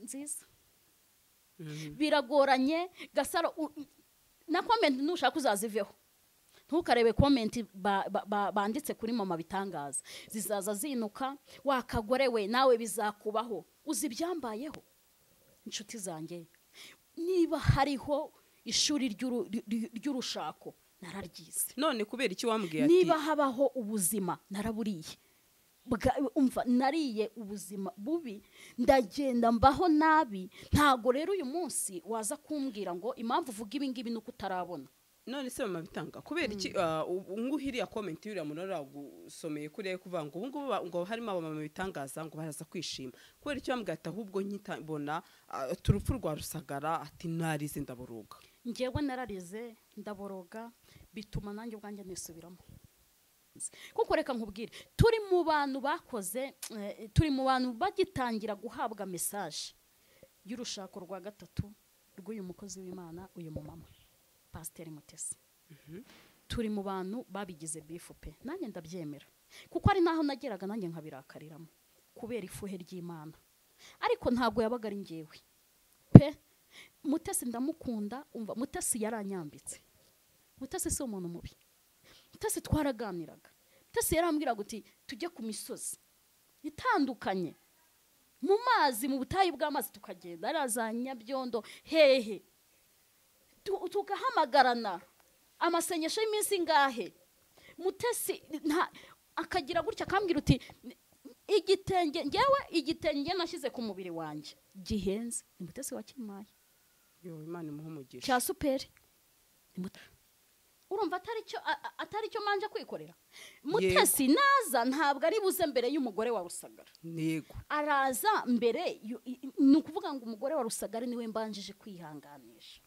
nziza biragoranye gasaro u- na komenti nushaka uzaziveho ntukarebe komenti ba- ba- ba- banditse kuri mama bitangaza zizaza zinuka wakagore we nawe bizakubaho uzi ibyambayeho inshuti zanjye niba hariho ishuri ry'uru- ry- ry'urushako nararyize none kubera iki wambwiye ati niba habaho ubuzima naraburiye Bwa- umva nariye ubuzima bubi ndagenda mbaho nabi ntago rero uyu munsi waza kumbwira ngo impamvu uvuga ibi ngibi ni uko utarabona none se mama bitanga kubera iki ah, ubu ngubu iriya komenti y'uriya muntu aragusomeye kuriya yo kuvuga ngo ubu ngubu ba- ngo harimo abamama bitangaza ngo baraza kwishima kubera icyo bambwiye ati ahubwo nkita mbona ah, ati urupfu rwa rusagara ati narize ndaburuga ngewe nararize ndaboroga bituma nanjye ubwanjye nisubiramo kuko reka nkubwire turi mu bantu bakoze eh, turi mu bantu bagitangira guhabwa mesaje y'urushako rwa gatatu rw'uyu mukozi w'imana uyu mumama pasiteri mutesi turi mu bantu babigize bifu pe nanjye ndabyemera kuko ari naho nageraga nanjye nkabirakariramo kubera ifuhe ry'imana ariko ntabwo yabaga ari ngewe pe mutesi ndamukunda umva mutesi yaranyambitse mutesi si umuntu mubi mutesi twaraganiraga mutesi yarambwiraga uti tujye ku misozi itandukanye mu mazi mu butayu bw'amazi tukagenda hariya za nyabyondo hehe tu- tugahamagarana amasengesho y'iminsi ingahe mutesi nta akagira gutya akambwira uti igitenge ngewe igitenge nashyize ku mubiri wanjye gihenze ni mutesi wakimpaye yo imana imuhe umugisha cya superi Ni Mute- urumva atari cyo a- a- atari cyo manje kwikorera mutesi naza ntabwo ari buze mbere y'umugore wa rusagara ntego araza mbere yu- i- i- ni ukuvuga ngo umugore wa rusagara niwe mbanjije kwihanganisha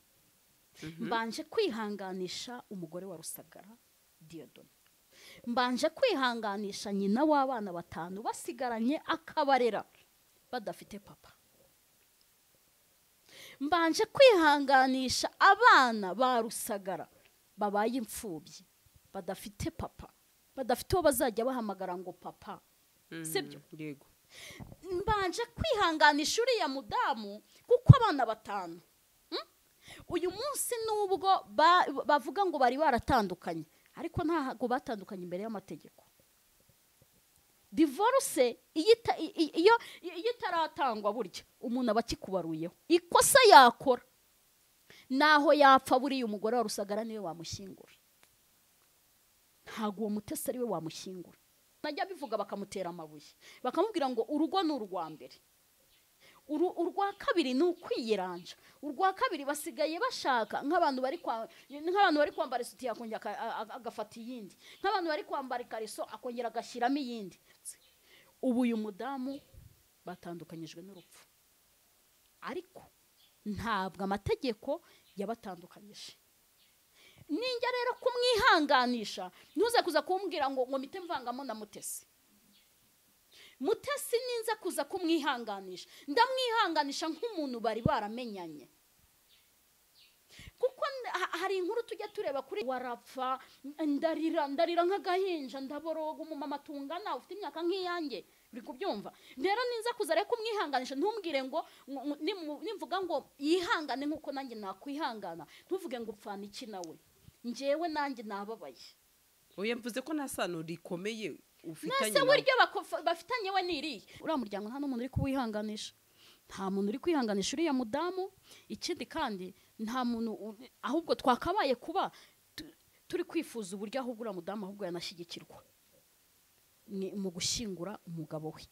mbanje kwihanganisha umugore wa rusagara diyodoni mbanje kwihanganisha nyina w'abana batanu basigaranye akabarera badafite papa mbanje kwihanganisha abana ba rusagara babaye imfubyi badafite papa badafite uwo bazajya bahamagara ngo papa sibyo yego mbanje kwihanganisha uriya mudamu kuko abana batanu Mm? uyu munsi nubwo ba- bavuga ngo bari baratandukanye ariko ntabwo batandukanye imbere y'amategeko divorce iyo ita- i- i- iyo- iyo itaratangwa burya umuntu aba akikubaruyeho ikosa yakora naho yapfa buriya umugore wa rusagara niwe wamushyingura ntabwo uwo mutesi ari we wamushyingura najya bivuga bakamutera amabuye bakamubwira ngo urugo ni urwa mbere Uru- urwa kabiri ni ukwiyeranja urwa kabiri basigaye bashaka nk'abantu bari kwa- nk'abantu bari kwambara isutiya akongera aka- a- a- agafata iyindi nk'abantu bari kwambara ikariso akongera agashyiramo iyindi ubu uyu mudamu batandukanyijwe n'urupfu ariko ntabwo amategeko yabatandukanyije ninjya rero kumwihanganisha ntuze kuza kumbwira ngo ngo mpite mvangamo na mutesi mutesi ninza kuza kumwihanganisha ndamwihanganisha nk'umuntu bari baramenyanye kuko n- ha- hari inkuru tujya tureba kuri warapfa n- ndarira ndarira nk'agahinja ndaboroga umumama tungana ufite imyaka nk'iyanjye uri kubyumva rero ninza kuza rero kumwihanganisha ntumbwire ngo ngo- ngo- nimu- nimvuga ngo yihangane nk'uko nanjye nakwihangana ntuvuge ngo upfana iki nawe njyewe nanjye nababaye oya mvuze ko nta sano rikomeye ufitanye nese nawe. buryo bakofa- bafitanye we n'iriya uriya muryango nta n'umuntu uri kuwihanganisha nta muntu uri kwihanganisha uriya mudamu ikindi kandi nta muntu u- ahubwo twakabaye kuba tu- turi kwifuza uburyo ahubwo uriya mudamu ahubwo yanashyigikirwa ni mu gushyingura umugabo we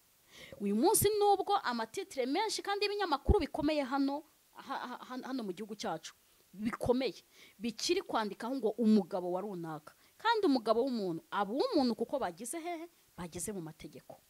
uyu munsi nubwo amatitire menshi kandi y'ibinyamakuru bikomeye hano ha- ha- ha- hano mu gihugu cyacu bikomeye bikiri kwandikaho ngo umugabo wa runaka kandi umugabo w'umuntu aba uw'umuntu kuko bageze hehe bageze mu mategeko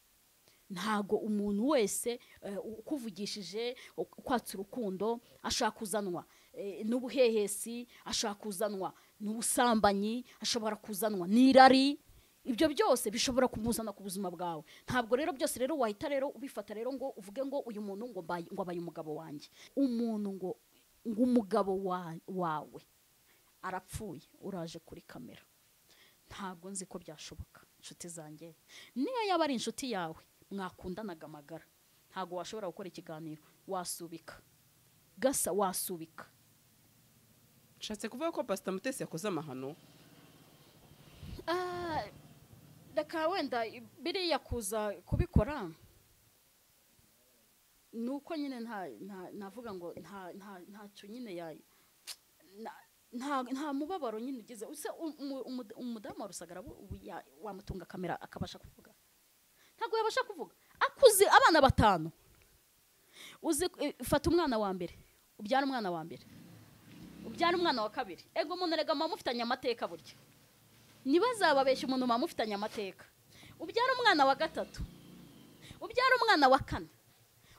ntago umuntu wese eh, ukuvugishije ukwatsa urukundo ashaka kuzanwa eh, n'ubuhehesi ashaka kuzanwa n'ubusambanyi ashobora kuzanwa n'irari ibyo byose bishobora kumuzana ku buzima bwawe ntabwo rero byose rero wahita rero ubifata rero ngo uvuge ngo uyu muntu ngo mbaye- ngo abaye umugabo wanjye umuntu ngo ngo umugabo wa- wawe arapfuye uraje kuri kamera ntabwo nzi ko byashoboka inshuti zanjye niyo yaba ari inshuti yawe mwakundanaga amagara ntabwo washobora gukora ikiganiro wasubika gasa wasubika nshatse kuvuga ko pasita mutesi yakoze amahano Ah, reka wenda biriya kuza kubikora ni uko nyine nta nta- navuga ngo nta nta ntacyo nyine ya na- nta nta mubabaro nyine ugize use umu- umu- umudamu wa rusagara bu- ubu ya- wamutunga kamera akabasha kuvuga ntabwo yabasha kuvuga akuze abana batanu uzi eh, fata umwana wa mbere ubyara umwana wa mbere ubyara umwana wa kabiri ego umuntu erega muba mufitanye amateka burya ntibazababeshye umuntu muba mufitanye amateka ubyara umwana wa gatatu ubyara umwana wa kane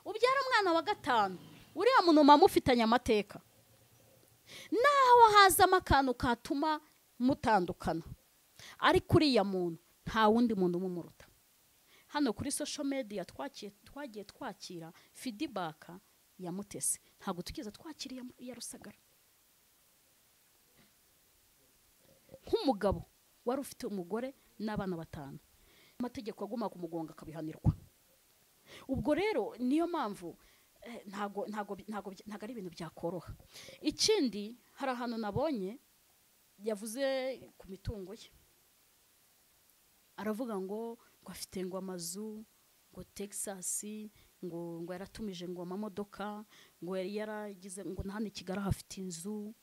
ubyara umwana wa gatanu uriya muntu muba mufitanye amateka naho hazamo akantu katuma mutandukana ariko uriya muntu nta wundi muntu umumuruta hano kuri social media twakiye twagiye twakira feedback ya mutesi ntabwo tugeze twakira iya- iya rusagara nk'umugabo wari ufite umugore n'abana batanu amategeko aguma kumugonga akabihanirwa ubwo rero niyo mpamvu eh, ntago ntago ntago ntago ari ibintu byakoroha ikindi hari ahantu nabonye yavuze ku mitungo ye aravuga ngo ngo afite ngo amazu ngo texas ngo ngo yaratumije ngo amamodoka ngo yari yaragize ngo na hano i kigali ahafite inzu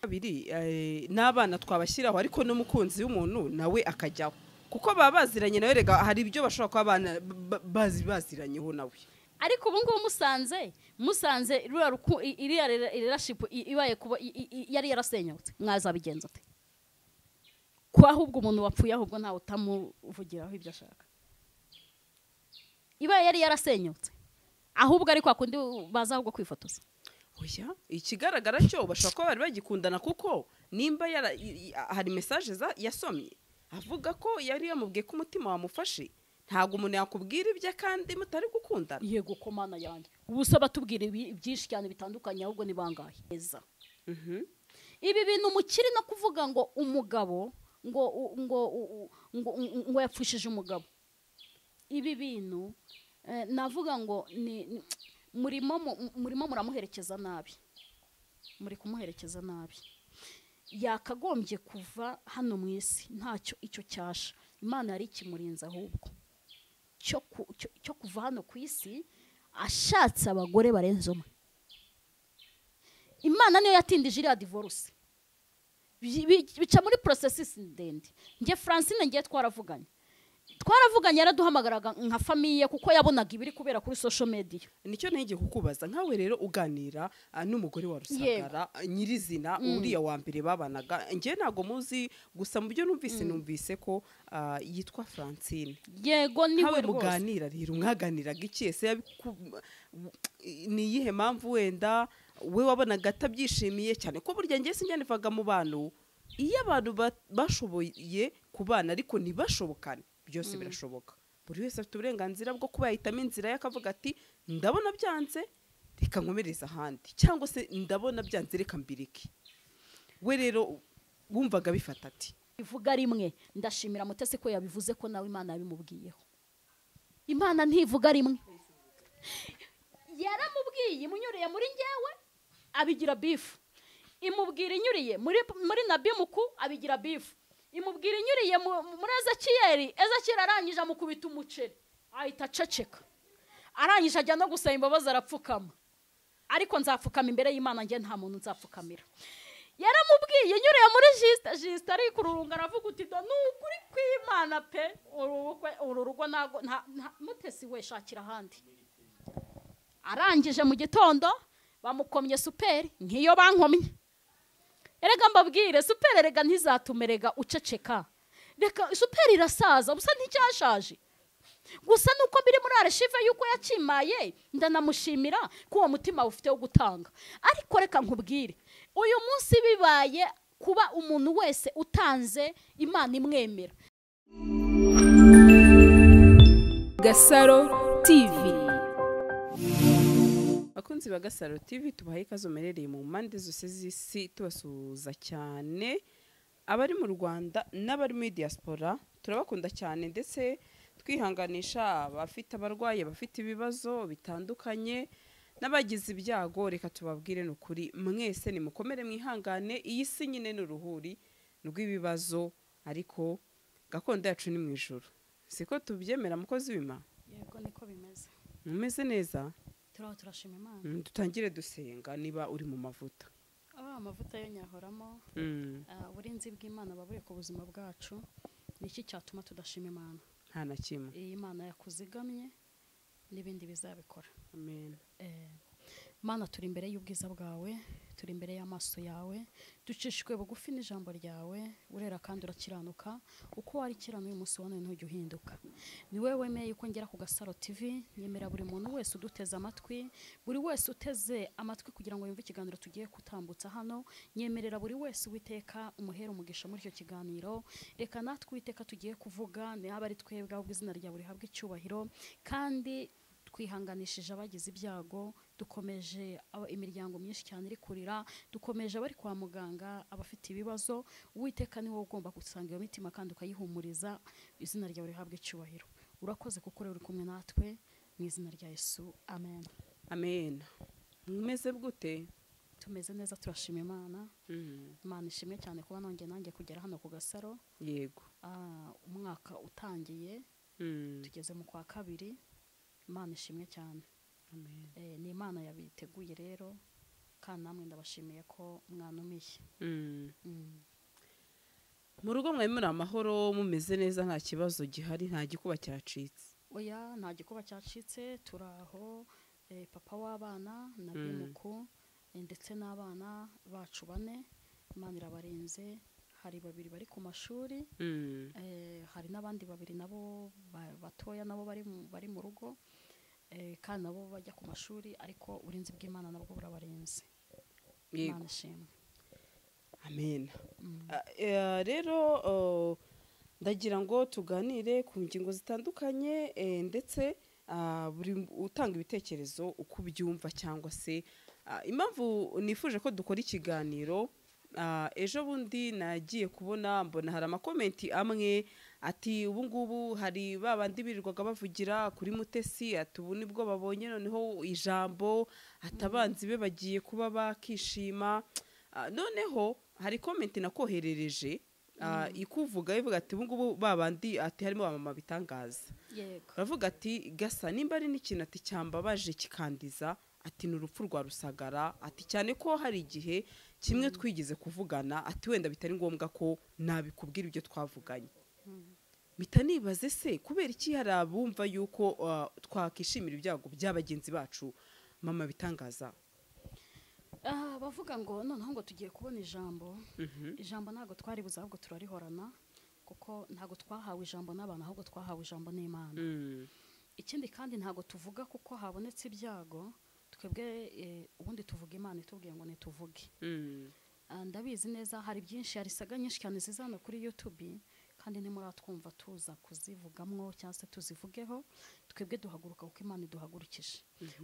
kabiri eh, n'abana twabashyiraho ariko n'umukunzi w'umuntu nawe akajyaho kuko baba baziranye nawe rega hari ibyo bashobora kuba bana- ba- bazi baziranyeho nawe ariko ubu ngubu musanze musanze ruriya ruku- i- iriya relationship i- ibaye kuba i- i- i- yari yarasenyutse mwazabigenza ate ko ahubwo umuntu wapfuye ahubwo ntawe utamuvugiraho ibyo ashaka ibaye yari yarasenyutse ahubwo ariko akundi baza ahubwo kwifotoza oya ikigaragara cyo bashobora kuba bari bagikundana kuko nimba yara, i- i- hari mesaje za- yasomye avuga ko yari yamubwiye ko umutima wamufashe ntabwo umuntu yakubwira ibye kandi mutari gukundana yego ko mana yanjye ubu usaba tubwira ibi- byinshi cyane bitandukanye ahubwo ni bangahe heza Mhm. ibi bintu mukiri no kuvuga ngo umugabo ngo u- ngo u- u- ngo ngo- ngo yapfushije umugabo ibi bintu eh, navuga ngo ni ni- murimo mu- murimo muramuherekeza nabi muri kumuherekeza nabi yakagombye kuva hano mu isi ntacyo icyo cyasha imana yari ikimurinze ahubwo cyo ku- cyo- cyo kuva hano ku isi ashatse abagore barenze umwe imana niyo yatindije iriya divorce Bi- bi- bica muri porosesi ndende njye francine ngiye twaravuganye twaravuganye yaraduhamagaraga nka famiye kuko yabonaga ibiri kubera kuri social media nicyo ntegeye kukubaza nkawe rero uganira ah, n'umugore wa rusagara ah, nyirizina uriya wa mbere babanaga njye ntabwo muzi gusa mu byo numvise numvise ko ah, yitwa francine yego niwe nkawe rwose muganira rero mwaganiraga iki ese yabiku- ni iyihe mpamvu wenda we wabonaga atabyishimiye cyane ko burya njye sinjyanivaga mu bantu iyo abantu ba- bashoboye kubana ariko ntibashobokane byose birashoboka buri wese afite uburenganzira bwo kuba yahitamo inzira ye akavuga ati ndabona byanze reka nkomereze ahandi cyangwa se ndabona byanze reka mbireke we rero wumvaga bifata ati ivuga rimwe ndashimira mutesi ko yabivuze ko nawe imana yabimubwiyeho imana ntivuga rimwe yaramubwiye imunyuriye muri njyewe abigira bifu imubwira inyuriye muri muri nabimuku abigira bifu imubwira inyuriye mu- muri ezekiyeli ezekiyeli arangije amukubita umuceri ahita aceceka arangije ajya no gusaba imbabazi arapfukama ariko nzapfukama imbere y'imana njye nta muntu nzapfukamira yaramubwiye nyuriye muri jisita jisita arikururunga aravuga uti do ni ukuri kw'imana pe uru rugo- uru rugo ntago nta- nta- mutesi we shakira ahandi arangije mu gitondo bamukomye superi nk'iyo bankomye erega mbabwire superi erega ntizatume erega uceceka reka superi irasaza gusa nticyashaje gusa nuko biri muri areshive y'uko yakimaye ndanamushimira ko uwo mutima ufite wo gutanga ariko reka nkubwire uyu munsi bibaye kuba umuntu wese utanze imana imwemera Gasaro TV bakunzi ba gasaro tv tubahaye ikaze umerereye mu mpande zose z'isi tubasuhuza cyane abari mu rwanda n'abari muri diaspora turabakunda cyane ndetse twihanganisha abafite abarwayi abafite ibibazo bitandukanye n'abagize ibyago reka tubabwire ni ukuri mwese nimukomere mwihangane iyi si nyine ni uruhuri rw'ibibazo ariko gakondo yacu ni mu ijoro siko tubyemera mukozi wima yego niko bimeze mumeze neza turaho turashima imana Mm, dutangire dusenga niba uri mu mavuta aba amavuta yo nyahoramo Mm, ah, uburinzi bw'imana buba buri ku buzima bwacu ni iki cyatuma tudashima imana nta na kimwe iyi mana yakuzigamye n'ibindi bizabikora amen Eh, mana turi imbere y'ubwiza bwawe turi imbere y'amaso yawe ducishijwe bugufi n'ijambo ryawe urera kandi urakiranuka uko wari kirana uyu munsi wa none ntujya uhinduka ni wowe wemeye ko ngera ku gasaro tv nyemera buri muntu wese uduteze amatwi buri wese uteze amatwi kugira ngo yumve ikiganiro tugiye gutambutsa hano nyemerera buri wese uwiteka umuhera umugisha muri icyo kiganiro reka natwe uwiteka tugiye kuvuga niba ari twebwe ahubwo izina ryawe rihabwa icyubahiro kandi twihanganishije abagize ibyago dukomeje aba- imiryango myinshi cyane iri kurira dukomeje abari kwa muganga abafite ibibazo uwiteka ni wowe ugomba gusanga iyo mitima kandi ukayihumuriza izina ryawe rihabwa icyubahiro urakoze kuko uri uri kumwe natwe mu izina rya yesu amen amen mumeze gute tumeze neza turashima imana Mm, imana ishimwe cyane kuba nongeye nanjye kugera hano ku gasaro yego Ah, umwaka utangiye Mm, tugeze mu kwa kabiri imana ishimwe cyane amen. Eh, ni imana yabiteguye rero kandi namwe ndabashimiye ko mwanumiye Mm. Mm. mu rugo mwari muri amahoro mumeze neza nta kibazo gihari nta gikuba cyacitse oya nta gikuba cyacitse turaho eh, papa w'abana na Mm. bimuku eh, ndetse n'abana bacu bane imana irabarenze hari babiri bari ku mashuri Mm, Eh, hari n'abandi babiri nabo ba- batoya nabo bari mu- bari mu rugo eh, kandi nabo bajya ku mashuri ariko uburinzi bw'imana nabwo burabarenze yego imana ishimwe amen Mm. Ah, eh, rero oh, ndagira ngo tuganire ku ngingo zitandukanye eh, ndetse ah, buri m- utanga ibitekerezo uko ubyumva cyangwa se ah, impamvu nifuje ko dukora ikiganiro ah, ejo bundi nagiye kubona mbona hari amakomenti amwe ati ubu ngubu hari ba bandi birirwaga bavugira kuri mutesi ati ubu nibwo babonye noneho ijambo ati abanzi be bagiye kuba bakishima Ah, noneho hari komenti nakoherereje ah, ikuvuga ivuga ati ubungubu babandi ati harimo abamama bitangaza yego baravuga ati gasa nimba ari n'ikintu ati cyambabaje kikandiza ati ni urupfu rwa rusagara ati cyane ko hari igihe kimwe twigeze kuvugana ati wenda bitari ngombwa ko nabikubwira ibyo twavuganye mpita nibaze se kubera iki hari abumva yuko ah, twakishimira ibyago bya bagenzi bacu mama bitangaza Ah, bavuga ngo noneho ngo tugiye kubona ijambo Mhm. ijambo ntabwo twari buze ahubwo turarihorana kuko ntabwo twahawe ijambo n'abantu ahubwo twahawe ijambo n'imana Mm, ikindi kandi ntabwo tuvuga kuko habonetse ibyago twebwe eh, ubundi tuvuga imana itubwiye ngo ntituvuge mm, Ah, ndabizi neza hari byinshi hari saga nyinshi cyane ziza hano kuri youtube kandi nimuratwumva tuza kuzivugamwo cyangwa se tuzivugeho twebwe duhaguruka kuko imana iduhagurukije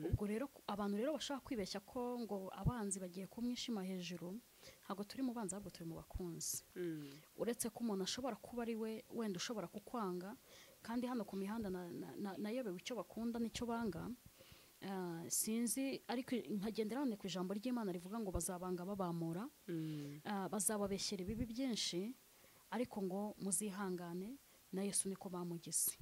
ubwo rero ku- abantu rero bashaka kwibeshya ko ngo abanzi bagiye kumwishima hejuru ntabwo turi mu banzi ahubwo turi mu bakunzi mm. uretse ko umuntu ashobora kuba ari we wenda ushobora kukwanga kandi hano ku mihanda na- na- na- nayobewe icyo bakunda n'icyo banga Ah, sinzi ariko nkagendera hano ku ijambo ry'imana rivuga ngo bazabanga babamura Mm, Ah, bazababeshyera ibibi byinshi ariko ngo muzihangane na yesu niko bamugize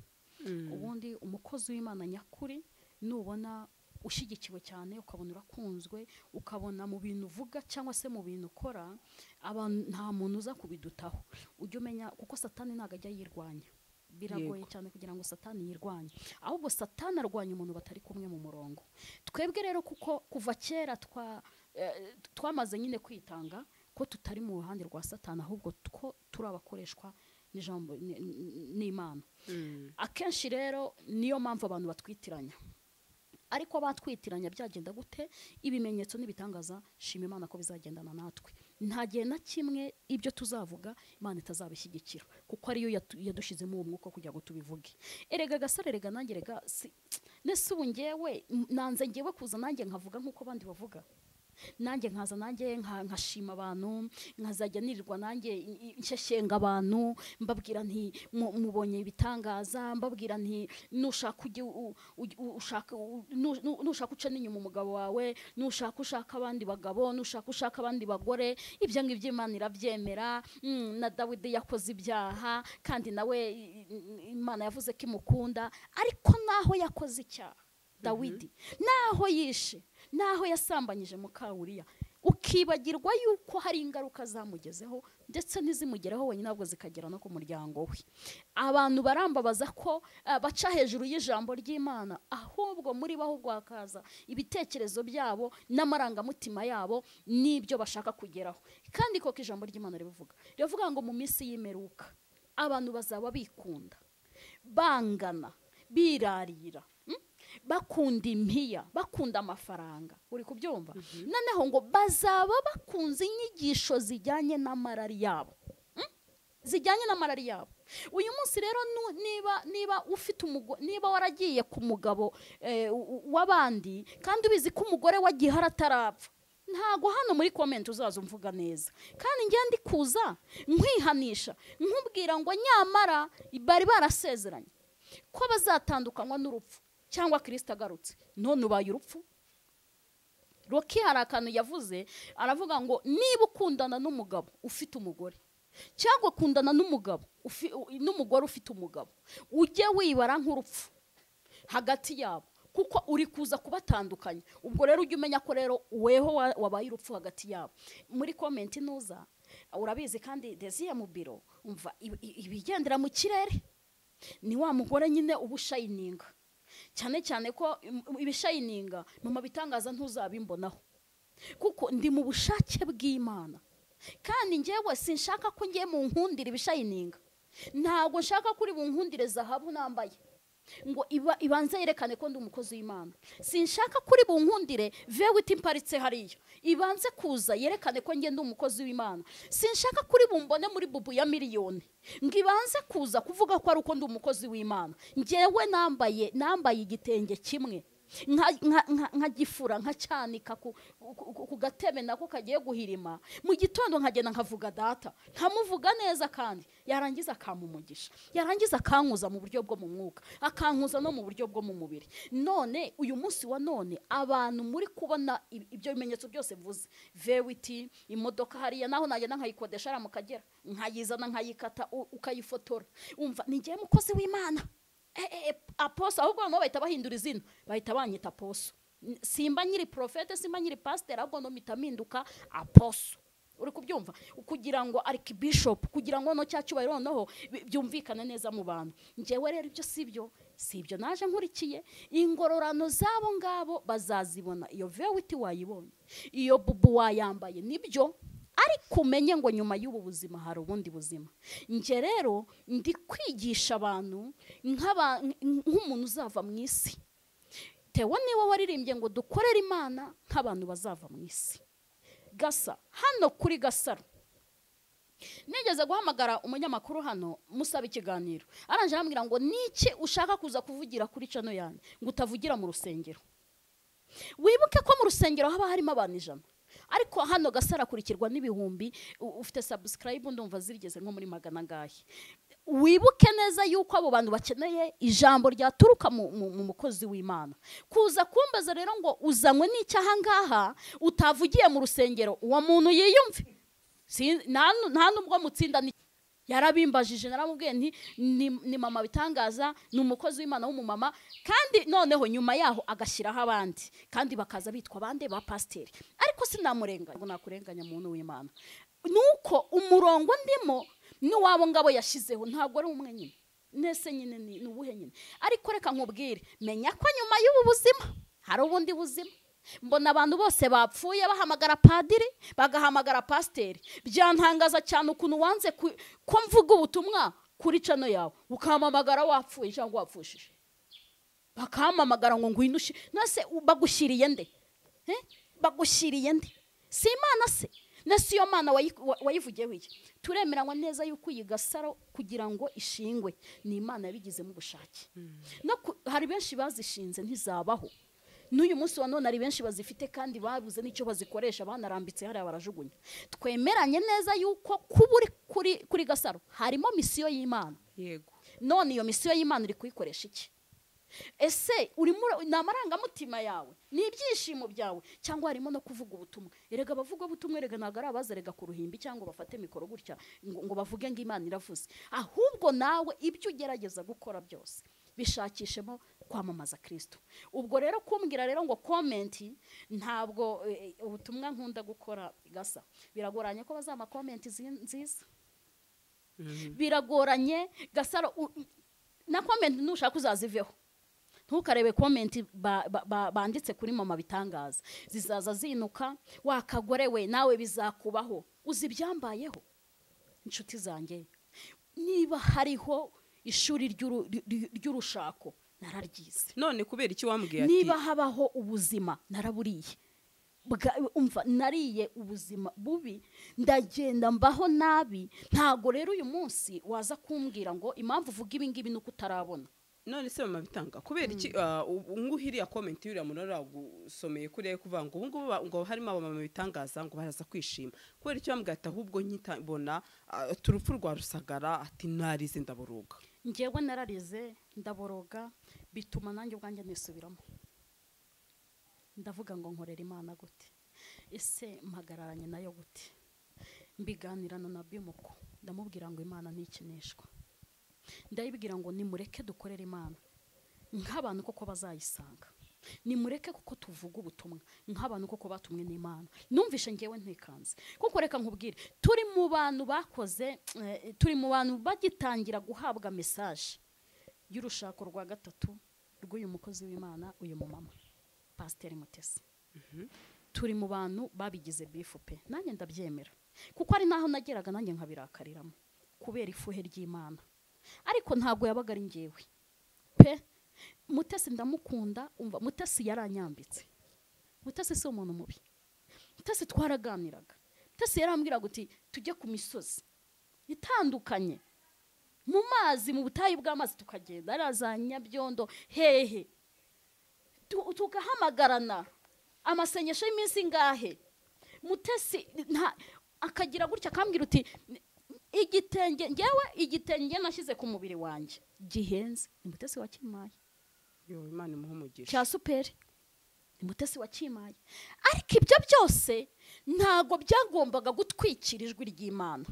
mm, ubundi umukozi w'imana nyakuri nubona ushyigikiwe cyane ukabona urakunzwe ukabona mu bintu uvuga cyangwa se mu bintu ukora abantu- nta muntu uza kubidutaho ujya umenya kuko satani ntabwo ajya yirwanya biragoye cyane kugira ngo satani yirwanye ahubwo satani arwanya umuntu batari kumwe mu murongo twebwe rero kuko kuva kera twa eh, twamaze nyine kwitanga ko tutari mu ruhande rwa satani ahubwo ko turi abakoreshwa n'ijambo n- n- n'imana mm, akenshi rero niyo mpamvu abantu batwitiranya ariko batwitiranya byagenda gute ibimenyetso n'ibitangaza shima imana ko bizagendana natwe nta gihe na kimwe ibyo tuzavuga imana itazabishyigikira kuko ariyo yatu- yadushyizemo uwo mwuka wo kugira ngo tubivuge erega gasore rega nanjye rega si- nese ubu ngewe m- nanze ngewe kuza nanjye nkavuga nk'uko abandi bavuga nanjye nkaza nanjye nka- nkashima abantu nkazajya nirirwa nanjye i- i- nsheshenga abantu mbabwira nti "Mu- mubonye ibitangaza mbabwira nti nushaka ujye u- u- u- ushaka u- nu- nu- nushaka uce n'inyuma umugabo wawe nushaka ushaka abandi bagabo nushaka ushaka abandi bagore ibyo ngibyo imana irabyemera Mm, na dawidi yakoze ibyaha kandi nawe i- i- imana yavuze ko imukunda ariko naho yakoze icyaha dawidi naho yishe naho yasambanyije mukawuriya ukibagirwa yuko hari ingaruka zamugezeho ndetse n'izimugeraho wenyine ntabwo zikagera no ku muryango we abantu barambabaza ko eh, baca hejuru y'ijambo ry'imana ahubwo muri bo ahubwo hakaza ibitekerezo byabo n'amarangamutima yabo n'ibyo bashaka kugeraho kandi koko ijambo ry'imana ribivuga riravuga ngo mu minsi y'imeruka abantu bazaba bikunda bangana birarira mm? bakunda impiya bakunda amafaranga uri kubyumva noneho ngo bazaba bakunze inyigisho zijyanye n'amarari yabo Mm? zijyanye n'amarari yabo uyu munsi rero nu- niba niba ufite umugo- niba waragiye ku mugabo eh, u- u- w'abandi kandi ubizi ko umugore wa gihara atarapfa ntago hano muri komenti uzaza umvuga neza kandi njyewe ndi kuza nkwihanisha nkubwira ngo nyamara bari barasezeranye ko bazatandukanywa n'urupfu cyangwa kirisita agarutse none ubaye urupfu roki hari akantu yavuze aravuga ngo niba ukundana n'umugabo ufite umugore cyangwa ukundana n'umugabo ufi- u- n'umugore ufite umugabo ujye wibara nk'urupfu hagati yabo kuko uri kuza kubatandukanya ubwo rero ujye umenya ko rero weho wa- wabaye urupfu hagati yabo muri komenti nuza urabizi kandi desiye mu biro umva i- i- ibigendera mu kirere ni wa mugore nyine uba ushayininga cyane cyane ko im- ibishayininga mama bitangaza ntuzabimbonaho kuko ndi mu bushake bw'imana kandi njyewe sinshaka ko ngiye mu nkundire ibishayininga ntabwo nshaka kuri bunkundire zahabu nambaye ngo iba, ibanze yerekane ko ndi umukozi w'imana sinshaka kuri bunkundire vewiti mparitse hariya ibanze kuza yerekane ko njye ndi umukozi w'imana sinshaka kuri bumbone muri bubu ya miliyoni ngo ibanze kuza kuvuga ko ari uko ndi umukozi w'imana njyewe nambaye nambaye igitenge kimwe nka- nka- nka- nkagifura nkacyanika ku, ku, ku- ku gatebe nako kagiye guhirima mu gitondo nkagenda nkavuga data nkamuvuga neza kandi yarangiza akampa umugisha yarangiza akankuza mu buryo bwo mu mwuka akankuza no mu buryo bwo mu mubiri none uyu munsi wa none abantu muri kubona i- ibyo bimenyetso byose mvuze vewiti imodoka hariya naho nagenda nkayikodesha hariya mu kagera nkayizana nkayikata u- ukayifotora umva ni njyewe mukozi w'imana Eh, eh, eh, aposo ahubwo noneho bahita bahindura izina bahita banyita aposo N- simba nyiri porofete simba nyiri pasiteri ahubwo nomita mpinduka aposo uri kubyumva kugira ngo arikibishopu kugira ngo no cya cyubahiro noneho bi- byumvikane neza mu bantu njyewe rero ibyo si byo si ibyo naje nkurikiye ingororano z'abo ngabo bazazibona iyo vewiti wayibonye iyo bubu wayambaye nibyo ariko umenye ngo nyuma y'ubu buzima hari ubundi buzima njye rero ndi kwigisha abantu nk'aba- nk'umuntu uzava mu isi tewe niwe waririmbye ngo dukorere imana nk'abantu bazava mu isi gasa hano kuri gasaro nigeze guhamagara umunyamakuru hano musaba ikiganiro aranje arambwira ngo niki ushaka kuza kuvugira kuri cano yanjye ngo utavugira mu rusengero wibuke ko mu rusengero haba harimo abantu ijana ariko hano gasara akurikirwa n'ibihumbi u- ufite sabusikarayibu ndumva zigeze nko muri magana angahe wibuke neza yuko abo bantu bakeneye ijambo ryaturuka mu, mu, mu mukozi w'imana kuza kumbaza rero ngo uzanywe n'icyaha ngaha utavugiye mu rusengero uwo muntu yiyumve Si- nta nu- nta nubwo mutsinda ni- yarabimbajije naramubwiye nti ni, ni mama bitangaza ni umukozi w'imana w'umumama kandi noneho nyuma yaho agashyiraho abandi kandi bakaza bitwa abandi ba pasiteri ariko sinamurenganya ngo nakurenganya muntu w'imana nuko umurongo ndimo n'uwabo ngabo yashyizeho ntabwo ari umwe nyine nese nyine ni ni ubuhe nyine ariko reka nkubwire menya ko nyuma y'ubu buzima hari ubundi buzima mbona abantu bose bapfuye bahamagara padiri bagahamagara pasiteri byantangaza cyane ukuntu wanze ku- ko mvuga ubutumwa kuri cano yawe ukampamagara wapfuye cyangwa wapfushije bakampamagara ngo ngwino ushi nase u- bagushyiriye nde Eh? bagushyiriye nde si imana se nasi iyo mana wayi- wa- wayivugiyeho iki turemeranywa neza yuko iyi gasaro kugira ngo ishingwe ni imana yabigizemo ubushake no ku- hari benshi bazishinze ntizabaho n'uyu munsi wa none hari benshi bazifite kandi babuze n'icyo bazikoresha banarambitse hariya barajugunya twemeranye neza yuko kuba uri kuri kuri gasaro harimo misiyo y'imana yego none iyo misiyo y'imana uri kuyikoresha iki ese urimo ura- ni amarangamutima yawe ni ibyishimo byawe cyangwa harimo no kuvuga ubutumwa erega abavugabutumwa erega ntabwo ari abazerega ku ruhimbi cyangwa bafate mikoro gutya ngo ngo bavuge ngo imana iravuze ahubwo nawe ibyo ugerageza gukora byose bishakishemo kwamamaza kirisito ubwo rero kumbwira rero ngo komenti ntabwo eh, eh, ubutumwa nkunda gukora gasa biragoranye ko bazama komenti zi- nziza biragoranye gasaro u- u- na komenti nushaka uzaziveho ntukarebe komenti ba- ba- ba- banditse kuri mama bitangaza zizaza zinuka wakagore we nawe bizakubaho uzi ibyambayeho inshuti zanjye niba hariho ishuri ry'uru- ry- ry'urushako nararyize none kubera iki wambwiye ati niba habaho ubuzima naraburiye Bwa- umva nariye ubuzima bubi ndagenda mbaho nabi ntago rero uyu munsi waza kumbwira ngo impamvu uvuga ibi ngibi ni uko utarabona none se mama bitanga kubera iki ah, ubu ngubu iriya komenti y'uriya muntu aragusomeye kuriya kuvuga ngo ubu ngubu ba- ngo harimo abamama bitangaza ngo baraza kwishima kubera icyo bambwiye ati ahubwo nkita mbona ah, ati urupfu rwa rusagara ati narize ndaburuga ngewe nararize ndaboroga bituma nanjye ubwanjye nisubiramo ndavuga ngo nkorera imana gute ese mpagararanye nayo gute mbiganirana na bimuko ndamubwira ngo imana ntikinishwa ndayibwira ngo nimureke dukorere imana nk'abantu koko bazayisanga nimureke kuko tuvuga ubutumwa nk'abantu koko batumwe n'imana numvishe ngewe ntikanze kuko reka nkubwire turi mu bantu bakoze eh, turi mu bantu bagitangira guhabwa mesaje y'urushako rwa gatatu rw'uyu mukozi w'imana uyu mumama pasiteri mutesi turi mu bantu babigize bifu pe nanjye ndabyemera kuko hari n'aho nageraga nanjye nkabirakariramo kubera ifuhe ry'imana ariko ntabwo yabaga ari ngewe pe mutesi ndamukunda umva mutesi yaranyambitse mutesi si umuntu mubi mutesi twaraganiraga mutesi yarambwiraga uti tujye ku misozi itandukanye mu mazi mu butayu bw'amazi tukagenda hariya za nyabyondo hehe tu- tugahamagarana amasenyesho y'iminsi ingahe mutesi nta akagira gutya akambwira uti igitenge ngewe igitenge nashyize ku mubiri wanjye gihenze ni mutesi wa kimaye yo imana imuhe umugisha cya superi ni mutesi wa kimaye ariko ibyo byose ntabwo byagombaga gutwikira ijwi ry'imana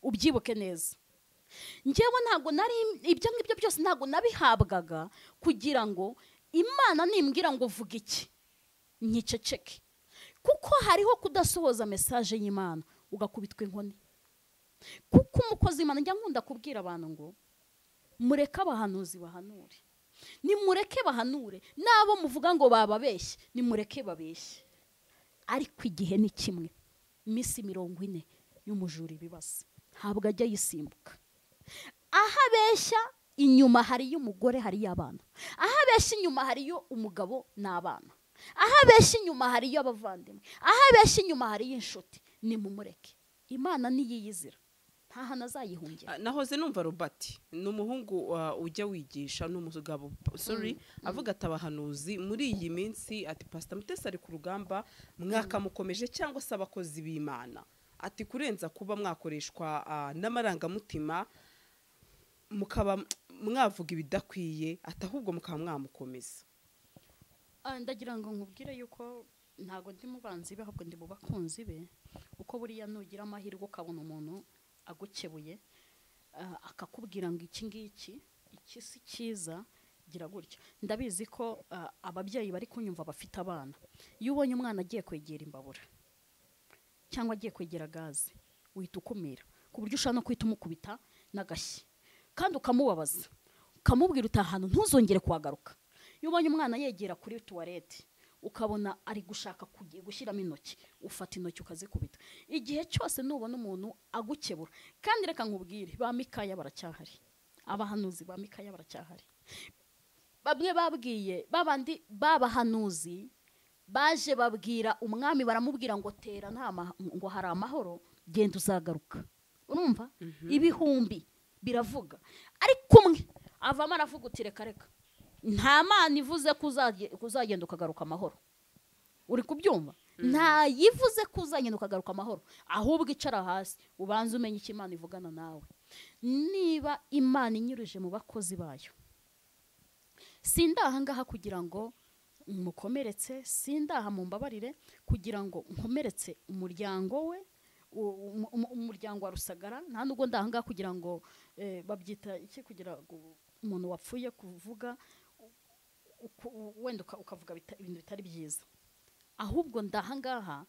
ubyibuke neza ngewe ntabwo nari ibyo ngibyo byose ntabwo nabihabwaga kugira ngo imana nimbwira ngo vuga iki nkiceceke kuko hariho kudasohoza mesaje y'imana ugakubitwa inkoni kuko umukozi w'imana njya nkunda kubwira abantu ngo mureke abahanuzi bahanure nimureke bahanure n'abo muvuga ngo bababeshye nimureke babeshye ariko igihe ni kimwe iminsi mirongo ine y'umujura ibibazo ntabwo ajya yisimbuka aho abeshya inyuma hariyo umugore hariyo abana aho abeshya inyuma hariyo umugabo n'abana aho abeshya inyuma hariyo abavandimwe aho abeshya inyuma hariyo inshuti nimumureke imana niyiyizira nta hantu azayihungira Ah, nahoze numva robert ni umuhungu wa- ujya wigisha ni umugabo sorry avuga ati abahanuzi muri iyi minsi ati pasita mutesi ari ku rugamba mwakamukomeje cyangwa se abakozi b'imana ati kurenza kuba mwakoreshwa ah, n'amarangamutima mukaba mwavuga ibidakwiye ati ahubwo mukaba mwamukomeza Ah, ndagira ngo nkubwire yuko ntabwo ndi mu banzi be ahubwo ndi mu bakunzi be uko buriya nugira amahirwe ukabona umuntu agukebuye ah, akakubwira ngo iki ngiki iki si cyiza gira gutya ndabizi ko ah, ababyeyi bari kunyumva bafite abana iyo ubonye umwana agiye kwegera imbabura cyangwa agiye kwegera gaze uhita ukumira ku buryo ushobora no guhita umukubita n'agashyi kandi ukamubabaza ukamubwira uti ahantu ntuzongere kuhagaruka iyo ubonye umwana yegera kuri tuwarete ukabona ari gushaka kugi- gushyiramo intoki ufata intoki ukazikubita igihe cyose nubona umuntu agukebura kandi reka nkubwire ba mikaya baracyahari abahanuzi ba mikaya baracyahari bamwe babwiye babandi b'abahanuzi baje babwira umwami baramubwira ngo tera nta ma- ngo hari amahoro genda uzagaruka urumva ibihumbi biravuga ariko umwe avamo aravuga uti reka reka nta mana ivuze ko uzage- ko uzagenda ukagaruka amahoro uri kubyumva nta yivuze ko uzagenda ukagaruka amahoro ahubwo icara hasi ubanze umenye icyo imana ivugana nawe niba imana inyurije mu bakozi bayo sindaha ngaha kugira ngo mukomeretse sindaha mumbabarire kugira ngo nkomeretse umuryango we u- umu- umu- umuryango wa rusagara nta nubwo ndaha ngaha kugira ngo eh, babyita iki kugira ngo umuntu wapfuye kuvuga u- uku- u- wenda uka- ukavuga bita- ibintu bitari byiza ahubwo ndahangaha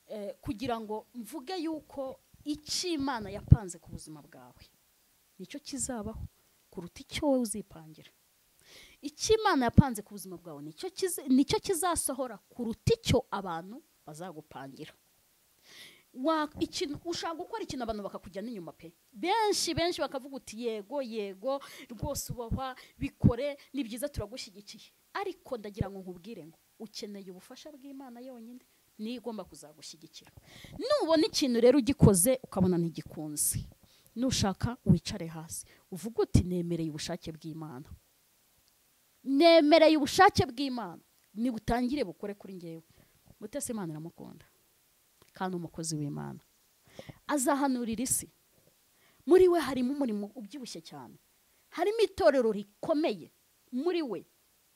eh, kugira ngo mvuge yuko icyo imana yapanze ku buzima bwawe nicyo kizabaho kuruta icyo wowe uzipangira icyo imana yapanze ku buzima bwawe nicyo kiza- nicyo kizasohora kuruta icyo abantu bazagupangira Wa- ikintu ushaka gukora ikintu abantu bakakujyana inyuma pe benshi benshi bakavuga uti yego yego rwose ubahwa bikore ni byiza turagushyigikiye ariko ndagira ngo nkubwire ngo ukeneye ubufasha bw'imana yonyine niyo igomba kuzagushyigikira nubona ikintu rero ugikoze ukabona ntigikunze nushaka wicare hasi uvuge uti nemereye ubushake bw'imana nemereye ubushake bw'imana nibutangire bukore kuri njyewe mutese imana iramukunda kandi umukozi w'imana azahanurira isi muri we harimo umurimo ubyibushye cyane harimo itorero rikomeye muri we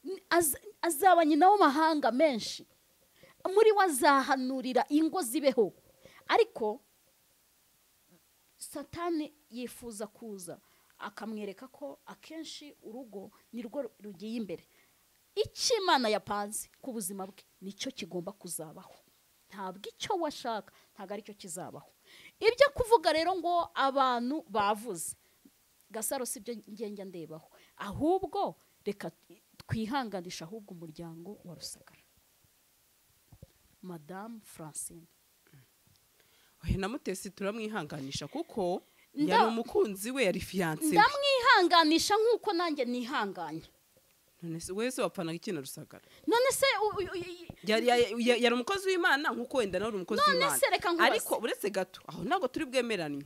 N- az- azaba nyina w'amahanga menshi muri we azahanurira ingo zibeho ariko satani yifuza kuza akamwereka ko akenshi urugo nirwo rugiye imbere icyo imana yapanze ku buzima bwe nicyo kigomba kuzabaho ntabwo icyo washaka ntabwo aricyo kizabaho ibyo kuvuga rero ngo abantu bavuze gasaro si byo ngenda ndebaho ahubwo reka twihanganisha ahubwo umuryango wa rusagara madamu francine oya namutesi turamwihanganisha kuko Nda- yari umukunzi we yari fiyanse ndamwihanganisha nk'uko nanjye nihanganye none se wowe se wapfanaga iki na rusagara none se u- u- u- yari ya- ya- yari umukozi w'imana nk'uko wenda nawe uri umukozi None w'imana se reka nkubaze. ariko uretse gato aho ntabwo turi bwemeranye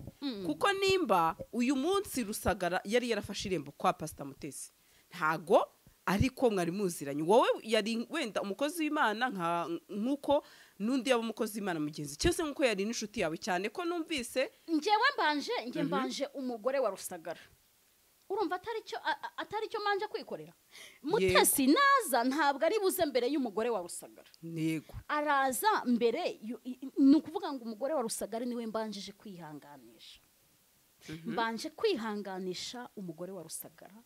kuko nimba uyu munsi rusagara yari yarafashe irembo kwa pasita mutesi ntago ariko mwari muziranye wowe yari wenda umukozi w'imana nka nk'uko n'undi yaba umukozi w'imana mugenzi cyose nk'uko yari n'inshuti yawe cyane ko numvise njyewe mbanje njye mbanje umugore wa rusagara urumva atari cyo a- a- atari cyo mbanje kwikorera mutesi naza ntabwo ari buze mbere y'umugore wa rusagara ntego araza mbere yu- i- i- ni ukuvuga ngo umugore wa rusagara niwe mbanjije kwihanganisha mbanje kwihanganisha umugore wa rusagara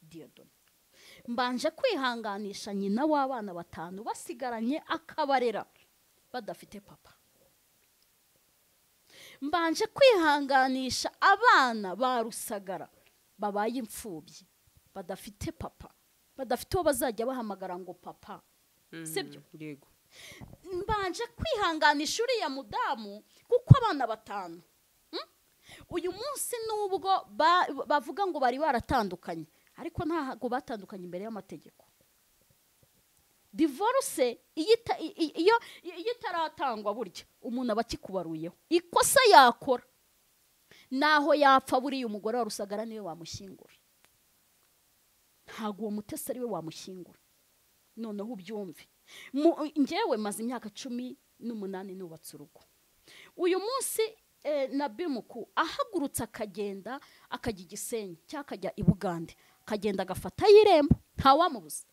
diyodoni mbanje kwihanganisha nyina w'abana batanu basigaranye akabarera badafite papa mbanje kwihanganisha abana ba rusagara babaye imfubyi badafite papa badafite uwo bazajya bahamagara ngo papa sibyo ntego mbanje kwihanganisha uriya mudamu kuko abana batanu Mm? uyu munsi nubwo ba- bavuga ngo bari baratandukanye ariko ntabwo batandukanye imbere y'amategeko divorce iyo ita- i- i- iyo iyo itaratangwa burya umuntu aba akikubaruyeho ikosa yakora naho yapfa buriya umugore wa rusagara niwe wamushyingura ntabwo uwo mutesi ari we wamushyingura noneho ubyumve Mu- njyewe maze imyaka cumi n'umunani nubatse urugo uyu munsi eh, na bimuku ahagurutse akagenda akajya igisenyi cyangwa akajya i bugande akagenda agafatayo irembo ntawamubuza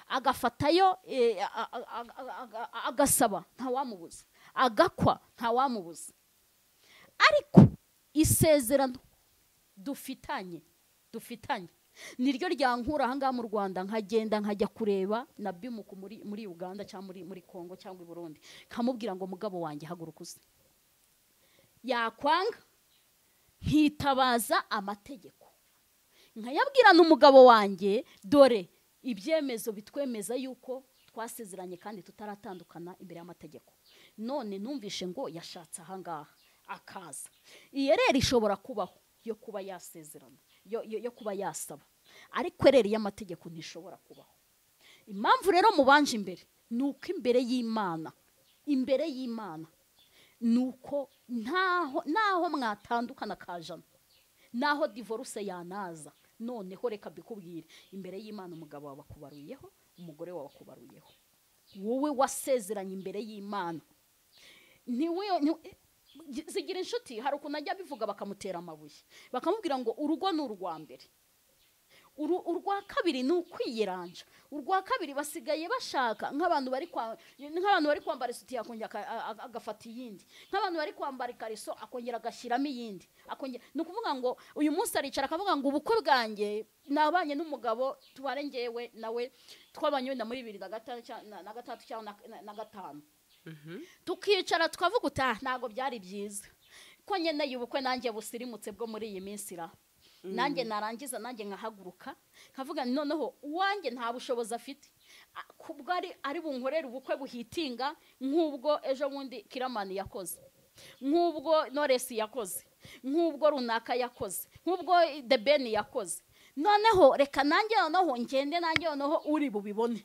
agafatayo eh, a- a- a- a- a- a- agasaba ntawamubuza agakwa ntawamubuza ariko isezerano dufitanye dufitanye niryo ryankura ahangaha mu rwanda nkagenda nkajya kureba na bimuku muri, muri uganda cyangwa muri, muri congo cyangwa i burundi nkamubwira ngo mugabo wanjye haguruka uze yakwanga nkitabaza amategeko nkayabwirana umugabo wanjye dore ibyemezo bitwemeza yuko twasezeranye kandi tutaratandukana imbere y'amategeko none numvishe ngo yashatse ahangaha akaza iyereri ishobora kubaho yo kuba yasezerana yo, yo, yo kuba yasaba ariko ereri y'amategeko ntishobora kubaho impamvu rero mubanje imbere ni uko imbere y'imana imbere y'imana ni uko ntaho naho mwatandukana kajana naho divorce yanaza noneho reka mbikubwire imbere y'imana umugabo wawe akubaruyeho umugore wawe akubaruyeho wowe wasezeranye imbere y'imana ntiwe nti- zigira inshuti hari ukuntu ajya abivuga bakamutera amabuye bakamubwira ngo urugo ni urwa mbere Uru- urwa kabiri ni ukwiyeranja urwa kabiri basigaye bashaka nk'abantu bari kwa- nk'abantu bari kwambara isutiye akongera aka- a- a- agafata iyindi nk'abantu bari kwambara ikariso akongera agashyiramo iyindi akongera ni ukuvuga ngo uyu munsi aricara akavuga ngo ubukwe bwanjye nabanye n'umugabo tubare njyewe nawe twabanye wenda muri bibiri na gata- cya- na- na gatatu cyangwa na- na- na gatanu tukicara tukavuga utaha ntabwo byari byiza ko nkeneye ubukwe nanjye busirimutse bwo muri iyi minsi ra nanjye narangiza nanjye nkahaguruka nkavuga nti noneho uwanjye nta bushobozi afite A- kubwo ari ari bunkorere ubukwe buhitinga nk'ubwo ejo bundi kiramani yakoze nk'ubwo noresi yakoze nk'ubwo runaka yakoze nk'ubwo debeni yakoze noneho reka nanjye noneho ngende nanjye noneho uri bubibone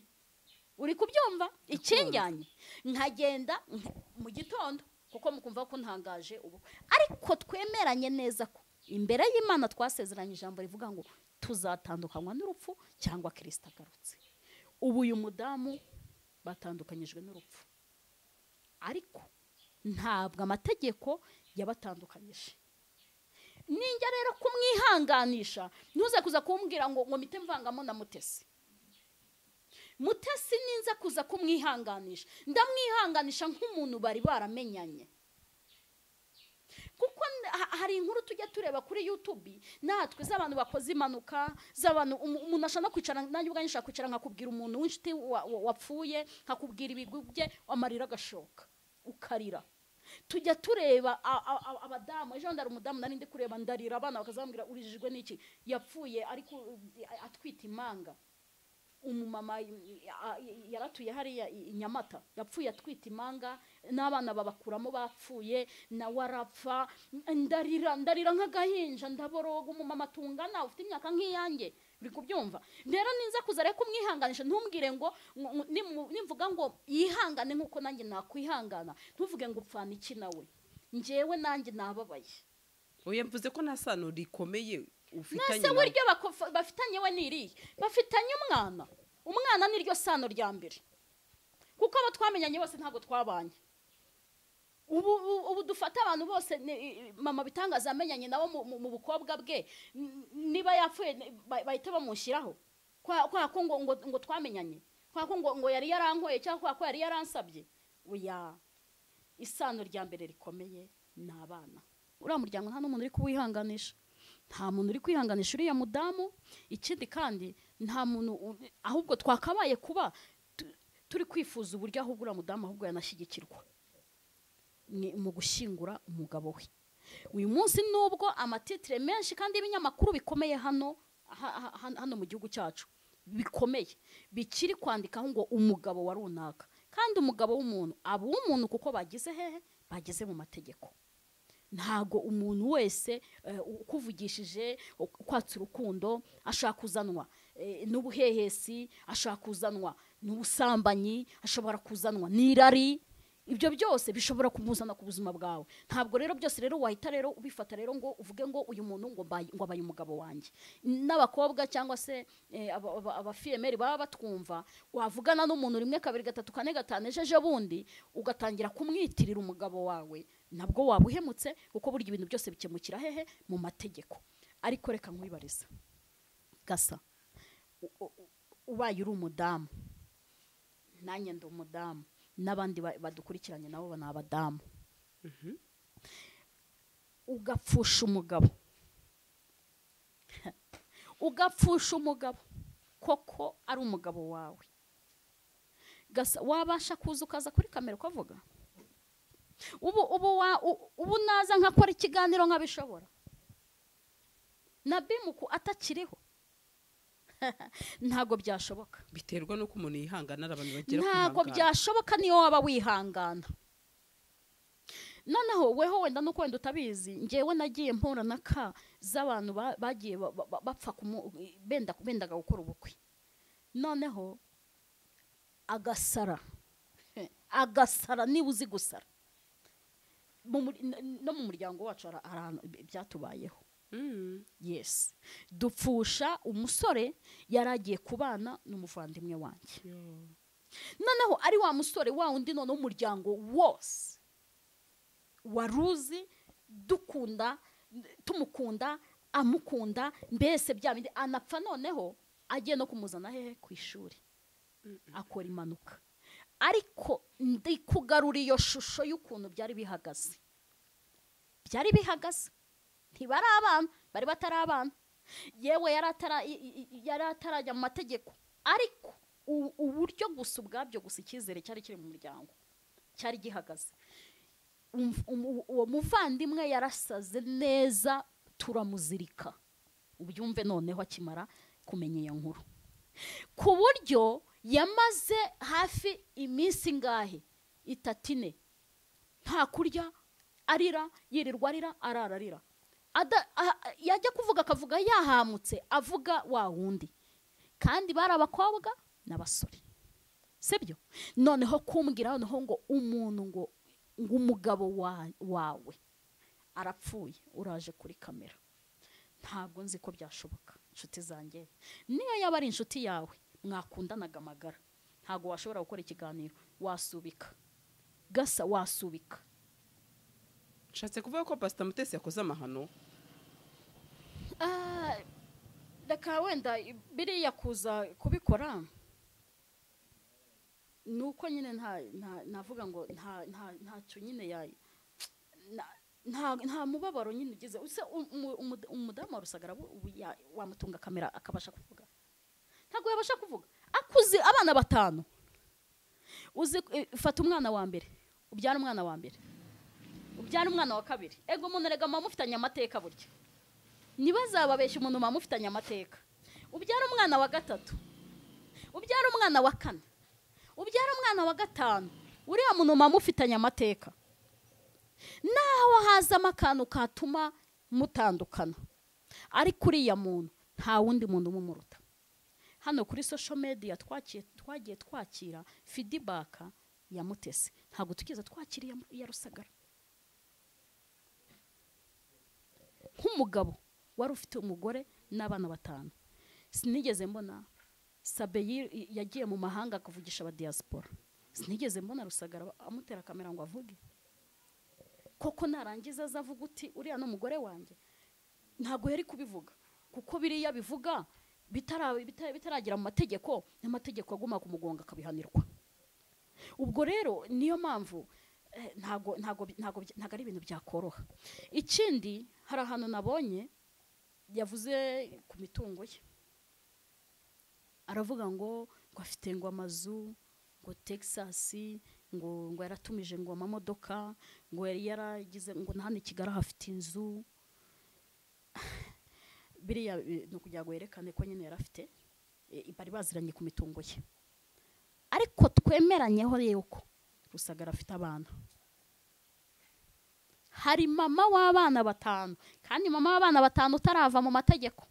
uri kubyumva ikinjyanye nkagenda nk- mu gitondo kuko mukumva ko ntangaje ubu ariko twemeranye neza ko imbere y'imana twasezeranye ijambo rivuga ngo tuzatandukanywa n'urupfu cyangwa kirisita agarutse ubu uyu mudamu batandukanyijwe n'urupfu ariko ntabwo amategeko yabatandukanyije ninjya rero kumwihanganisha ntuze kuza kumbwira ngo ngo mite mvangamo na mutesi mutesi ninza kuza kumwihanganisha ndamwihanganisha nk'umuntu bari baramenyanye kuko n- ha- hari inkuru tujya tureba kuri youtube natwe z'abantu bakoze impanuka z'abantu umu- umuntu ashobora no kwicara nanjye ubwanjye nshobora kwicara nkakubwira umuntu w'inshuti wa- wa- wapfuye nkakubwira ibigwi bye amarira agashoka ukarira tujya tureba a- a- a- abadamu ejo bundi hari umudamu nari ndi kureba ndarira abana bakazambwira urijijwe n'iki yapfuye ariko uh, atwite imanga umumama y- a- y- yaratuye hariya i i nyamata yapfuye atwite imanga n'abana babakuramo bapfuye nawe arapfa n- ndarira ndarira nk'agahinja ndaboroga umumama tungana ufite imyaka nk'iyanjye uri kubyumva rero ninza kuza rero kumwihanganisha ntumbwire ngo ngo- ngo- nimu- nimvuga ngo yihangane nk'uko nanjye nakwihangana ntuvuge ngo upfana iki nawe njyewe nanjye nababaye oya mvuze ko nta sano rikomeye ufitanye mwese na buryo bakofa- bafitanye we n'iriya bafitanye umwana umwana ni ryo sano rya mbere kuko abo twamenyanye bose ntabwo twabanye ubu ubu- ubu dufata abantu bose ni- mama bitangaza yamenyanye nabo mu- mu- mu bukobwa bwe n- niba yapfuye ni- ba- bahita bamushyiraho kwa kwa ko ngo ngo- ngo twamenyanye kwa ko ngo ngo yari yarankoye cyangwa kwa ko yari yaransabye oya isano rya mbere rikomeye ni abana uriya muryango nta n'umuntu uri kuwihanganisha nta muntu uri kwihanganisha uriya mudamu ikindi kandi nta muntu u- ahubwo twakabaye kuba tu- turi kwifuza uburyo ahubwo uriya mudamu ahubwo yanashyigikirwa ni mu gushyingura umugabo we uyu munsi nubwo amatitire menshi kandi y'ibinyamakuru bikomeye hano ha- ha- ha- hano mu gihugu cyacu bikomeye bikiri kwandikaho ngo umugabo wa runaka kandi umugabo w'umuntu aba uw'umuntu kuko bageze hehe bageze mu mategeko ntago umuntu wese eh, ukuvugishije ukwatsa urukundo ashaka kuzanwa eh, n'ubuhehesi ashaka kuzanwa n'ubusambanyi ashobora kuzanwa n'irari ibyo byose bishobora kumuzana ku buzima bwawe ntabwo rero byose rero wahita rero ubifata rero ngo uvuge ngo uyu muntu ngo mbaye- ngo abaye umugabo wanjye n'abakobwa cyangwa se eh, aba- aba- abafiyemeri baba batwumva wavugana n'umuntu rimwe kabiri gatatu kane gatanu ejo ejo bundi ugatangira kumwitirira umugabo wawe nabwo waba uhemutse kuko burya ibintu byose bikemukira hehe mu mategeko ariko reka nkwibariza gasa u- u- u- ubaye uri umudamu nanjye ndi umudamu n'abandi ba- badukurikiranye nabo ni abadamu ugapfusha umugabo ugapfusha umugabo koko ari umugabo wawe gasa wabasha kuza ukaza kuri kamera ukavuga ubu ubu wa- u- ubu naza nkakora ikiganiro nkabishobora na bimuku atakiriho ntabwo byashoboka biterwa n'uko umuntu yihangana ari abantu bagera ku ntabwo mwangara. byashoboka niyo waba wihangana noneho weho wenda nuko wenda utabizi ngewe nagiye mpura na ka z'abantu ba- bagiye ba- ba- ba- bapfa kumu- benda bendaga gukora ubukwe noneho agasara agasara niba uzi gusara Mu muri- n- no mu muryango wacu hari hari ahantu byatubayeho Mm. yesi dupfusha umusore yari agiye kubana n'umuvandimwe wanjye Yo. noneho ari wa musore wa wundi noneho umuryango wose wari uzi dukunda tumukunda amukunda mbese bya bindi anapfa noneho agiye no kumuzana hehe ku ishuri akora impanuka ariko ndi kugarura iyo shusho y'ukuntu byari bihagaze byari bihagaze ntibari abana bari batari abana yewe yari atara- i- i- i- yari atarajya mu mategeko ariko u- uburyo gusa ubwabyo gusa icyizere cyari kiri mu muryango cyari gihagaze Um- um- uwo muvandimwe yarasaze neza turamuzirika ubyumve noneho akimara kumenya iyo nkuru ku buryo yamaze hafi iminsi ingahe itatu ine nta kurya arira yirirwa arira arara arira Ada- aha- yajya kuvuga akavuga yahamutse avuga wa wundi kandi bari abakobwa n'abasore sibyo noneho kumbwira noneho ngo umuntu ngo ngo umugabo wa- wawe arapfuye uraje kuri kamera ntabwo nzi ko byashoboka inshuti zanjye niyo yaba ari inshuti yawe mwakundanaga amagara ntabwo washobora gukora ikiganiro wasubika gasa wasubika nshatse kuvuga ko pasita mutesi yakoze amahano Ah, reka wenda biriya kuza kubikora ni uko nyine nta nta- navuga ngo nta nta- ntacyo nyine ya na- nta nta mubabaro nyine ugize use umu- umu- umudamu wa rusagara bu- ubu ya- wamutunga kamera akabasha kuvuga ntabwo yabasha kuvuga akuze abana batanu uzi eh, fata umwana wa mbere ubyara umwana wa mbere ubyara umwana wa kabiri ego umuntu erega mama mufitanye amateka burya ntibazababeshye umuntu bamufitanye amateka ubyara umwana wa gatatu ubyara umwana wa kane ubyara umwana wa gatanu uriya muntu bamufitanye amateka naho hazamo akantu katuma mutandukana ariko uriya muntu nta wundi muntu umuruta hano kuri social media twakiye- twagiye twakira feedback ya mutesi ntabwo tugeze twakira iya- iya rusagara nk'umugabo wari ufite umugore n'abana batanu sinigeze mbona sabe yi- i- yagiye mu mahanga akavugisha abadiyasipora sinigeze mbona rusagara ba- amutera kamera ngo avuge koko narangiza aza avuga uti uriya ni umugore wanjye ntabwo yari kubivuga kuko biriya bivuga bitara- bita- bitaragera mu mategeko n'amategeko aguma kumugonga akabihanirwa ubwo rero niyo mpamvu eh, ntago ntago ntago ntago ari ibintu byakoroha ikindi hari ahantu nabonye yavuze ku mitungo ye aravuga ngo ngo afite ngo amazu ngo texas ngo ngo yaratumije ngo amamodoka ngo yari yaragize ngo na hano i kigali ahafite inzu biriya eh, ni ukugira ngo yerekane ko nyine yari afite eh, bari baziranye ku mitungo ye ariko twemeranyeho yuko rusagara afite abana hari mama w'abana batanu kandi mama w'abana batanu utarava mu mategeko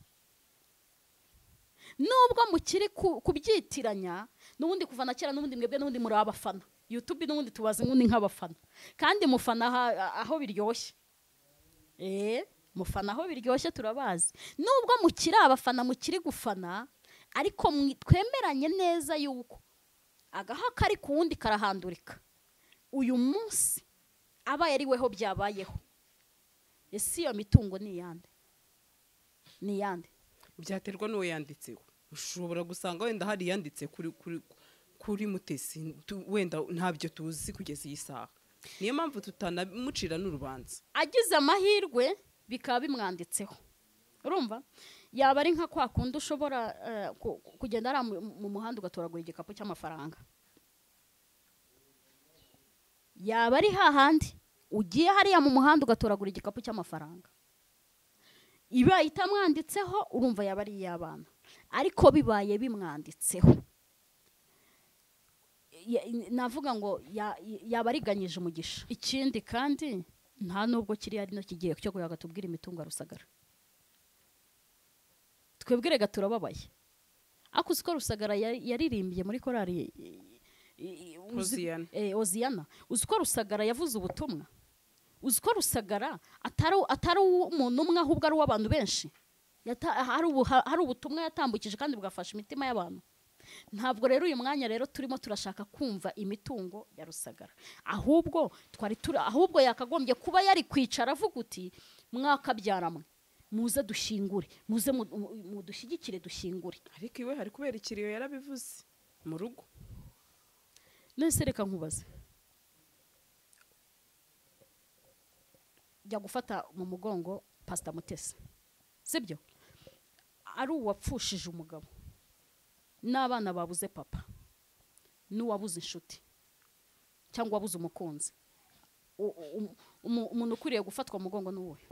nubwo mukiri ku- kubyitiranya n'ubundi kuva na kera n'ubundi mwebwe n'ubundi muri abafana yutube n'ubundi tubaze nk'undi nk'abafana kandi mufana aha- aho biryoshye eh mufana aho biryoshye turabazi nubwo mukiri abafana mukiri gufana ariko mwi- twemeranye neza yuko agaha kari ku wundi karahandurika uyu munsi abaye ari weho byabayeho ese iyo mitungo ni iyande ni iyande byaterwa n'uwo yanditseho ushobora gusanga wenda hari iyanditse kuri kuri kuri mutesi tu- wenda ntabyo tuzi kugeza iyi saha niyo mpamvu tutanamucira n'urubanza agize amahirwe bikaba bimwanditseho urumva yaba ari nka kwa kundi ushobora eh, ku- ku- kugenda ari mu muhanda ugatoragura igikapu cy'amafaranga yaba ari hahandi ugiye hariya mu muhanda ugatoragura igikapu cy'amafaranga ibaye itamwanditseho urumva yaba ari iy'abana ariko bibaye bimwanditseho ya- navuga ngo ya- yaba ariganyije umugisha ikindi kandi nta nubwo kiriya ari no kigiye cyo gatubwira imitungo ya rusagara twebwe rega turababaye ariko uzi ko rusagara yari- yaririmbye muri korari i- i- i- uzi- Hoziyana. eh, oziyana uzi ko rusagara yavuze ubutumwa uzi ko rusagara atari atari uw'umuntu umwe ahubwo ari uw'abantu benshi Yata- hari ubu- ha- hari ubutumwa yatambukije kandi bugafasha imitima y'abantu ntabwo rero uyu mwanya rero turimo turashaka kumva imitungo ya rusagara ahubwo twari turi ahubwo yakagombye kuba yari kwicara avuga uti mwakabyaramwe muze dushingure muze mu- mu- mudushyigikire dushyingure ariko iwe hari kubera ikiriyo yarabivuze mu rugo nese reka nkubaze jya gufata mu mugongo pasita mutesi sibyo ari uwapfushije umugabo n'abana babuze papa n'uwabuze inshuti cyangwa wabuze umukunzi U- u- umu- umuntu ukwiriye gufatwa mu mugongo ni uwuhe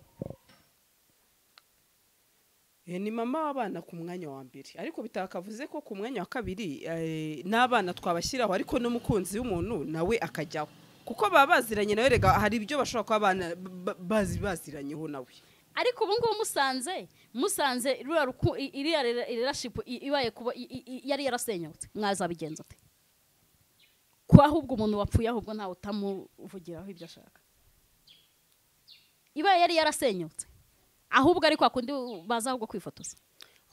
Eh, ni mama w'abana ku mwanya wa mbere ariko bitakavuze ko ku mwanya wa kabiri eh, n'abana twabashyiraho ariko n'umukunzi w'umuntu nawe akajyaho kuko baba baziranye nawe rega hari ibyo bashobora kuba abana ba- bazi baziranyeho nawe ariko ubu ngubu musanze musanze ruriya ruku i- iriya rirashipu ibaye kuba i- i- i- yari yarasenyutse mwazabigenza ute ko ahubwo umuntu wapfuye ahubwo ntawe utamuvugiraho ibyo ashaka ibaye yari yarasenyutse ahubwo ari kwa kundi baza ahubwo kwifotoza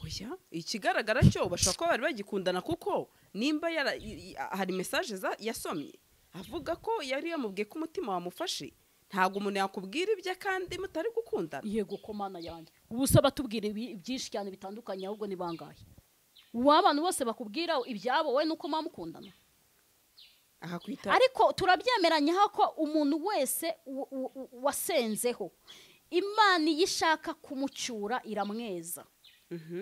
oya ikigaragara cyo bashobora kuba bari bagikundana kuko nimba yara- i- i- hari mesaje za- yasomye avuga ko yari yamubwiye ko umutima wamufashe ntabwo umuntu yakubwira ibye kandi mutari gukundana yego ko mana yanjye ubu se batubwira ibi- byinshi cyane bitandukanye ahubwo ni bangahe uwa abantu bose bakubwira ibyabo wowe nuko muba mukundana akakwita ariko turabyemeranyaho ko umuntu wese u- u- u- wasenzeho imana iyo ishaka kumucyura iramweza Mhm.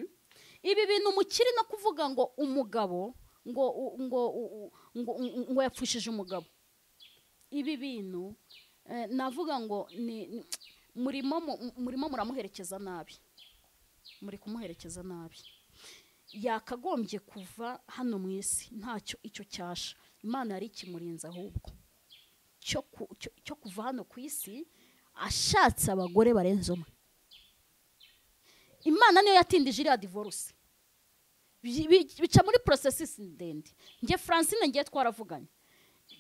ibi bintu mukiri no kuvuga ngo umugabo ngo u- ngo u- u- ngo ngo- ngo yapfushije umugabo ibi bintu eh, navuga ngo ni ni- murimo mu- murimo muramuherekeza nabi muri kumuherekeza nabi yakagombye kuva hano mu isi ntacyo icyo cyasha imana yari ikimurinze ahubwo cyo ku- cyo- cyo kuva hano ku isi ashatse abagore barenze umwe imana niyo yatindije iriya divorce Bi- bi- bica muri processes ndende njye francine ngiye twaravuganye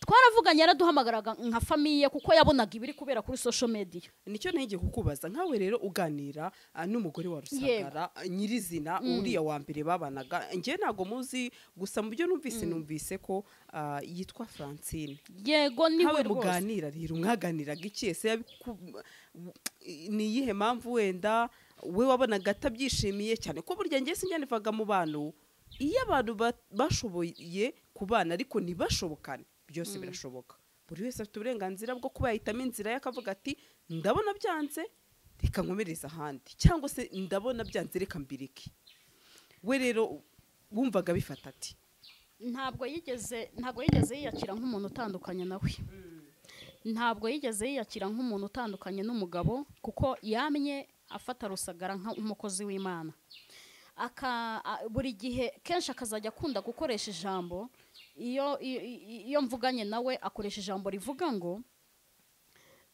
twaravuganye yaraduhamagaraga nka famiye kuko yabonaga ibiri kubera kuri social media nicyo ntege kukubaza nkawe rero uganira ah, n'umugore wa rusagara ah, nyirizina uriya wa mbere babanaga njye ntabwo muzi gusa mu byo numvise numvise ko ah, yitwa francine yego niwe nkawe rwose muganira rero mwaganiraga iki ese yabiku- ni iyihe mpamvu wenda we wabonaga atabyishimiye cyane ko burya njye sinjyanivaga mu bantu iyo abantu ba- bashoboye kubana ariko ntibashobokane byose birashoboka buri wese afite uburenganzira bwo kuba yahitamo inzira ye akavuga ati ndabona byanze reka nkomereze ahandi cyangwa se ndabona byanze reka mbireke we rero wumvaga bifata ati ntabwo yigeze ntabwo yigeze yiyakira nk'umuntu utandukanye nawe ntabwo yigeze yiyakira nk'umuntu utandukanye n'umugabo kuko yamye afata rusagara nk'umukozi w'imana Aka- a- buri gihe kenshi akazajya akunda gukoresha ijambo iyo i- i- iyo mvuganye nawe akoresha ijambo rivuga ngo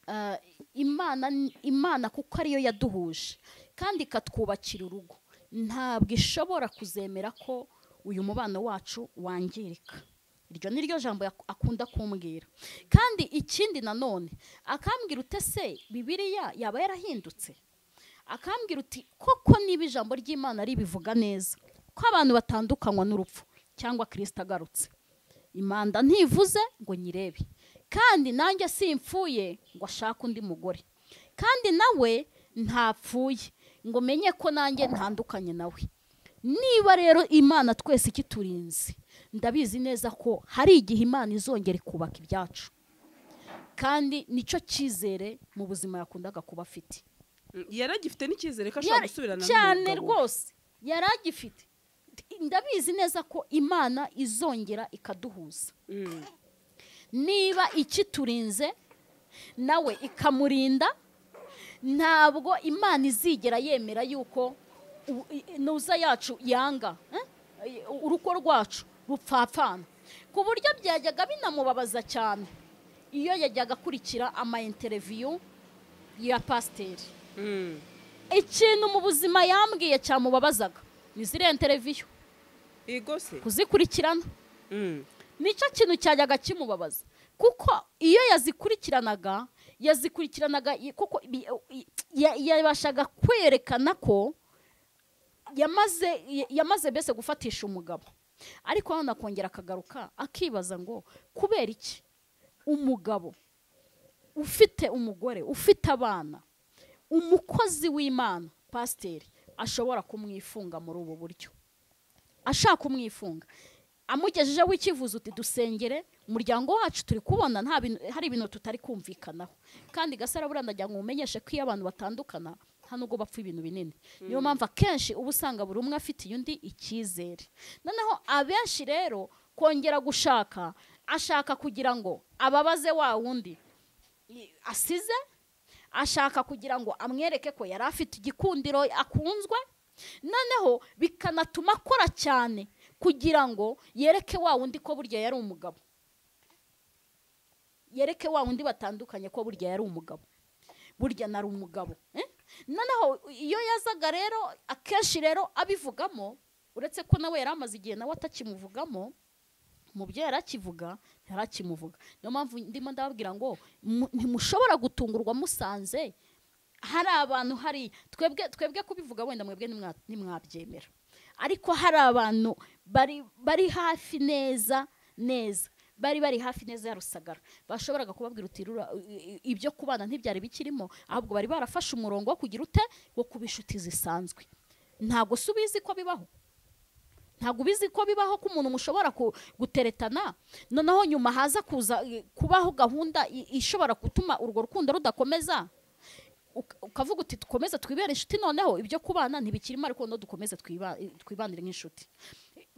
eh, imana imana kuko ariyo yaduhuje kandi ikatwubakira urugo ntabwo ishobora kuzemera ko uyu mubano wacu wangirika iryo ni ryo jambo yak- akunda kumbwira kandi ikindi nanone akambwira ute se bibiliya yaba yarahindutse akambwira uti koko niba ijambo ry'imana ribivuga neza ko abantu batandukanywa n'urupfu cyangwa kirisita agarutse imanda ntivuze ngo nyirebe kandi nanjye simfuye ngo ashake undi mugore kandi nawe ntapfuye ngo menye ko nanjye ntandukanye nawe niba rero imana twese ikiturinze ndabizi neza ko hari igihe imana izongera ikubaka ibyacu kandi nicyo cyizere mu buzima yakundaga kuba afite yaragifite n'icyizere ko ashobora Yari- gusubirana cyane n'umugabo. rwose yari agifite ndabizi neza ko imana izongera ikaduhuza Mm. niba ikiturinze nawe ikamurinda ntabwo imana izigera yemera yuko u- i- ntuza yacu yanga eh? urugo rwacu rupfapfana ku buryo byajyaga binamubabaza cyane iyo yajyaga akurikira ama interiviyu ya pasiteri Mm. ikintu mu buzima yambwiye cyamubabazaga ni ziriya interiviyo ego se kuzikurikirana Mm. nicyo kintu cyajyaga kimubabaza kuko iyo yazikurikiranaga yazikurikiranaga i- kuko bi- i- ya- yabashaga kwerekana ko yamaze ya- yamaze mbese gufatisha umugabo ariko hano akongera akagaruka akibaza ngo kubera iki umugabo ufite umugore ufite abana umukozi w'imana pasiteri ashobora kumwifunga muri ubu buryo ashaka umwifunga amugejejeho icyifuzo uti dusengere umuryango wacu turi kubona nta bintu hari ibintu tutari kumvikanaho kandi gasara buriya ndagira ngo umenyeshe ko iyo abantu batandukana nta nubwo bapfa ibintu binini niyo mpamvu akenshi uba usanga buri umwe afitiye undi icyizere noneho abenshi rero kongera gushaka ashaka kugira ngo ababaze wa wundi i- asize ashaka kugira ngo amwereke ko yari afite igikundiro akunzwe noneho bikanatuma akora cyane kugira ngo yereke wa wundi ko burya yari umugabo yereke wa wundi batandukanye ko burya yari umugabo burya nari umugabo eh? noneho iyo yazaga rero akenshi rero abivugamo uretse ko nawe yari amaze igihe nawe atakimuvugamo mu byo yari akivuga yari akimuvuga niyo mpamvu ndimo ndababwira ngo mu- ntimushobora gutungurwa musanze hari abantu hari twebwe twebwe kubivuga wenda mwebwe nimwa- nimwabyemera ariko hari abantu bari bari hafi neza neza bari bari hafi neza ya rusagara bashoboraga kubabwira uti "Rura- i- i- ibyo kubana ntibyari bikirimo ahubwo bari barafashe umurongo wo kugira ute wo kuba inshuti zisanzwe ntabwo si ubizi ko bibaho ntabwo ubizi ko bibaho ko umuntu mushobora ku- guteretana noneho nyuma haza kuza eh, kubaho gahunda i- ishobora gutuma urwo rukundo rudakomeza Uk- ukavuga uti dukomeze twibere inshuti noneho ibyo kubana ntibikirimo ariko no dukomeze twiba- twibanire nk'inshuti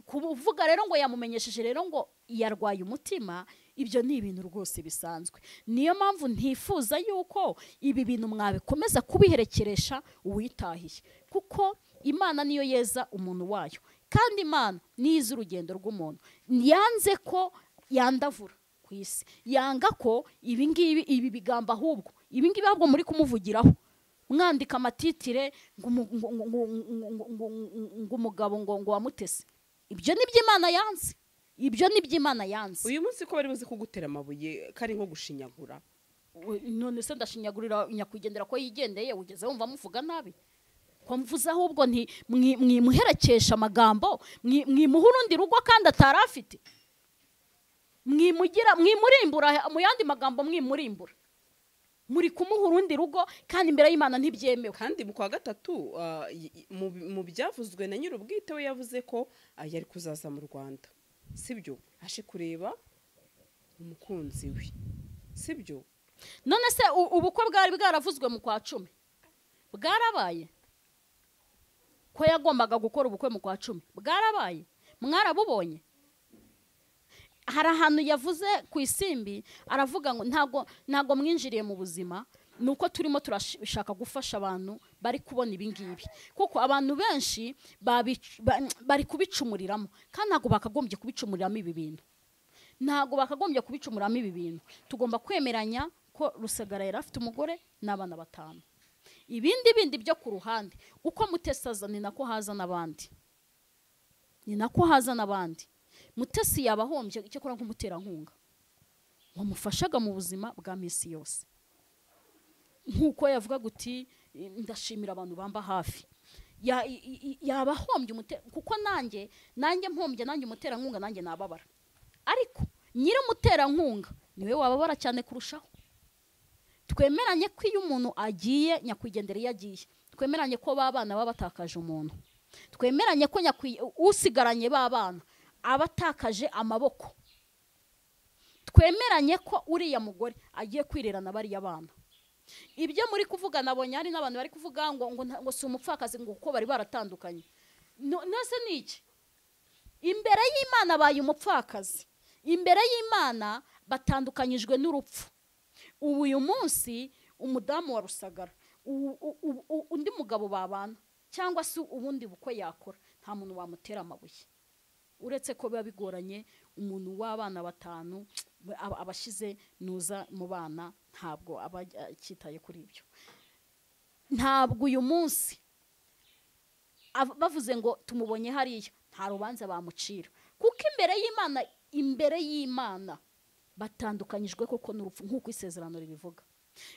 kuvuga rero ngo yamumenyesheje rero ngo yarwaye umutima ibyo ni ibintu rwose bisanzwe niyo mpamvu ntifuza yuko ibi bintu mwabikomeza kubiherekeresha uwitahiye kuko imana niyo yeza umuntu wayo kandi imana niyo izi urugendo rw'umuntu yanze ko yandavura ku isi yanga ko ibi ngibi ibi bigambo ahubwo ibi ngibi ahubwo muri kumuvugiraho mwandika amatitire ngo umu- ngo- ngo- ngo- ngo- ngo- ngo- ngo umugabo ngo ngo wamutese ibyo ni by'imana yanze ibyo ni by'imana yanze uyu munsi ko bari buze kugutera amabuye kari nko gushinyagura We- none se ndashinyagurira nyakwigendera ko yigendeye ugeze wumva muvuga nabi ko mvuze ahubwo nti mwi- mwimuherekesha amagambo mwi- mwimuha urundi rugo kandi atari afite mwimugira mwimurimbura mu yandi magambo mwimurimbura muri kumuha urundi rugo kandi imbere y'imana ntibyemewe kandi mu kwa gatatu ah, y- y- mu bi- mu byavuzwe na nyir'ubwite we yavuze ko ah, yari kuzaza mu rwanda sibyo ashe kureba umukunzi we sibyo none se u- ubukwe bwari bwaravuzwe mu kwa cumi bwarabaye ko yagombaga gukora ubukwe mu kwa cumi bwarabaye mwarabubonye hari ahantu yavuze ku isimbi aravuga ngo ntago ntago mwinjiriye mu buzima ni uko turimo turashaka gufasha abantu bari kubona ibingibi kuko abantu benshi babic- ba- bari kubicumuriramo kandi ntabwo bakagombye kubicumuriramo ibi bintu ntabwo bakagombye kubicumuramo ibi bintu tugomba kwemeranya ko rusagara yari afite umugore n'abana batanu ibindi bindi byo ku ruhande uko mutesaza ni nako haza n'abandi ni nako haza n'abandi mutesi yaba ahombye icyo akora nk'umuterankunga wamufashaga mu buzima bwa minsi yose nk'uko yavuga guti ndashimira abantu bamba hafi Ya- i- i- yaba ahombye umute- kuko nanjye nanjye mpombye nanjye umuterankunga nanjye nababara ariko nyir'umuterankunga niwe wababara cyane kurushaho twemeranye ko iyo umuntu agiye nyakwigendera iyo agiye twemeranye ko ba bana baba batakaje umuntu twemeranye ko nyakwi- usigaranye ba bana aba atakaje amaboko twemeranye ko uriya mugore agiye kwirerana bariya bana ibyo muri kuvuga nabonye hari n'abantu bari kuvuga ngo ngo, nta- ngo si umupfakazi ngo kuko bari baratandukanye No- nose ni iki imbere y'imana abaye umupfakazi imbere y'imana batandukanyijwe n'urupfu ubu uyu munsi umudamu wa rusagara u- u- u- u- undi mugabo babana cyangwa se ubundi bukwe yakora nta muntu wamutera amabuye uretse ko biba bigoranye umuntu w'abana batanu aba- abashyize nuza mu bana ntabwo aba akitaye kuri ibyo ntabwo uyu munsi av- bavuze ngo tumubonye hariya nta rubanza bamucira kuko imbere y'imana imbere y'imana batandukanyijwe koko n'urupfu nk'uko isezerano ribivuga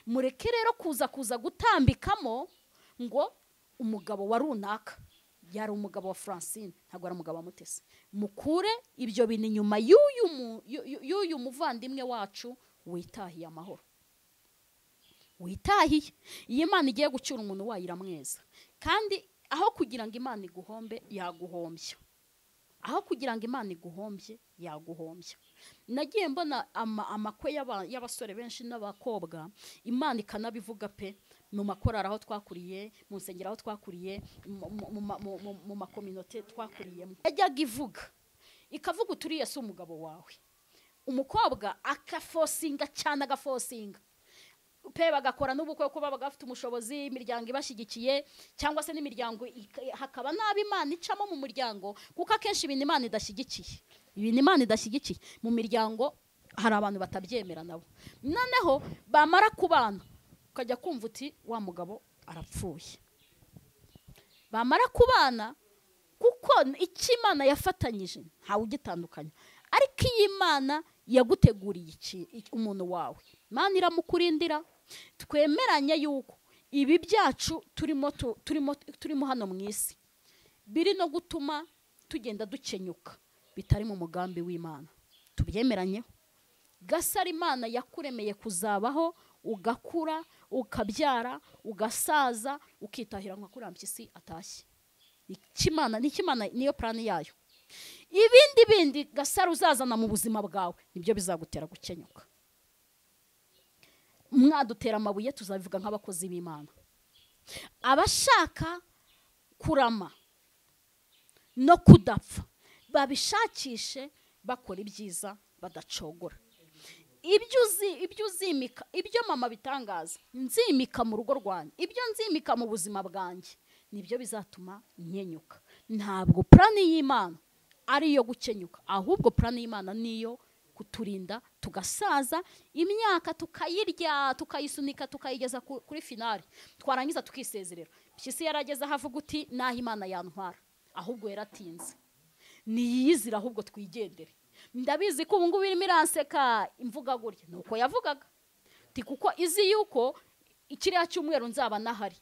mureke rero kuza kuza gutambikamo ngo umugabo wa runaka yari umugabo wa francine ntabwo ari umugabo wa mutesi mukure ibyo bintu inyuma y'uyu mu- y'u- y'uyu muvandimwe wacu witahiye amahoro witahiye iyo imana igiye gucyura umuntu wayo iramweza kandi aho kugira ngo imana iguhombe yaguhombya aho kugira ngo imana iguhombye yaguhombya nagiye mbona ama- amakwe y'aba- y'abasore benshi n'abakobwa imana ikanabivuga pe mu makorari aho twakuriye mu nsengero aho twakuriye mu- mu- mu ma- mu- mu- mu makominote twakuriyemo yajyaga ivuga ikavuga uturiye si umugabo wawe umukobwa akafosinga cyane agafosinga pe bagakora n'ubukwe kuba bagafite umushobozi imiryango ibashyigikiye cyangwa se n'imiryango ik- hakaba n'abo imana icamo mu muryango kuko akenshi ibintu imana idashyigikiye ibintu imana idashyigikiye mu miryango hari abantu batabyemera nabo noneho bamara kubana ukajya kumva uti wa mugabo arapfuye bamara kubana kuko icyo imana yafatanyije ntawe ugitandukanya ariko iyi imana yaguteguriye iki- iki- umuntu wawe imana iramukurindira twemeranye yuko ibi byacu turimo tu- turimo turimo hano mu isi biri no gutuma tugenda dukenyuka bitari mu mugambi w'imana tubyemeranyeho gasara imana yakuremeye kuzabaho ugakura ukabyara ugasaza ukitahira nka kuriya mpyisi atashye ikimana n'ikimana niyo plani yayo ibindi bindi gasara uzazana mu buzima bwawe nibyo bizagutera gukenyuka mwadutera amabuye tuzabivuga nk'abakozi b'imana abashaka kurama no kudapfa babishakishe bakora ibyiza badacogora ibyo uzi ibyo uzimika ibyo mama bitangaza nzimika mu rugo rwanjye ibyo nzimika mu buzima bwanjye nibyo bizatuma nkenyuka ntabwo purani y'imana ari iyo gukenyuka ahubwo purani y'imana ni iyo kuturinda tugasaza imyaka tukayirya tukayisunika tukayigeza ku- kuri finari twarangiza tukisezerera mpyisi yarageze aho avuga uti n'aho imana yantwara ahubwo yaratinze niyizire ahubwo twigendere ndabizi ko ubu ngubu irimo iranseka imvuga gutya ni uko yavugaga Ati kuko izi yuko ikiriya cyumweru nzaba nahari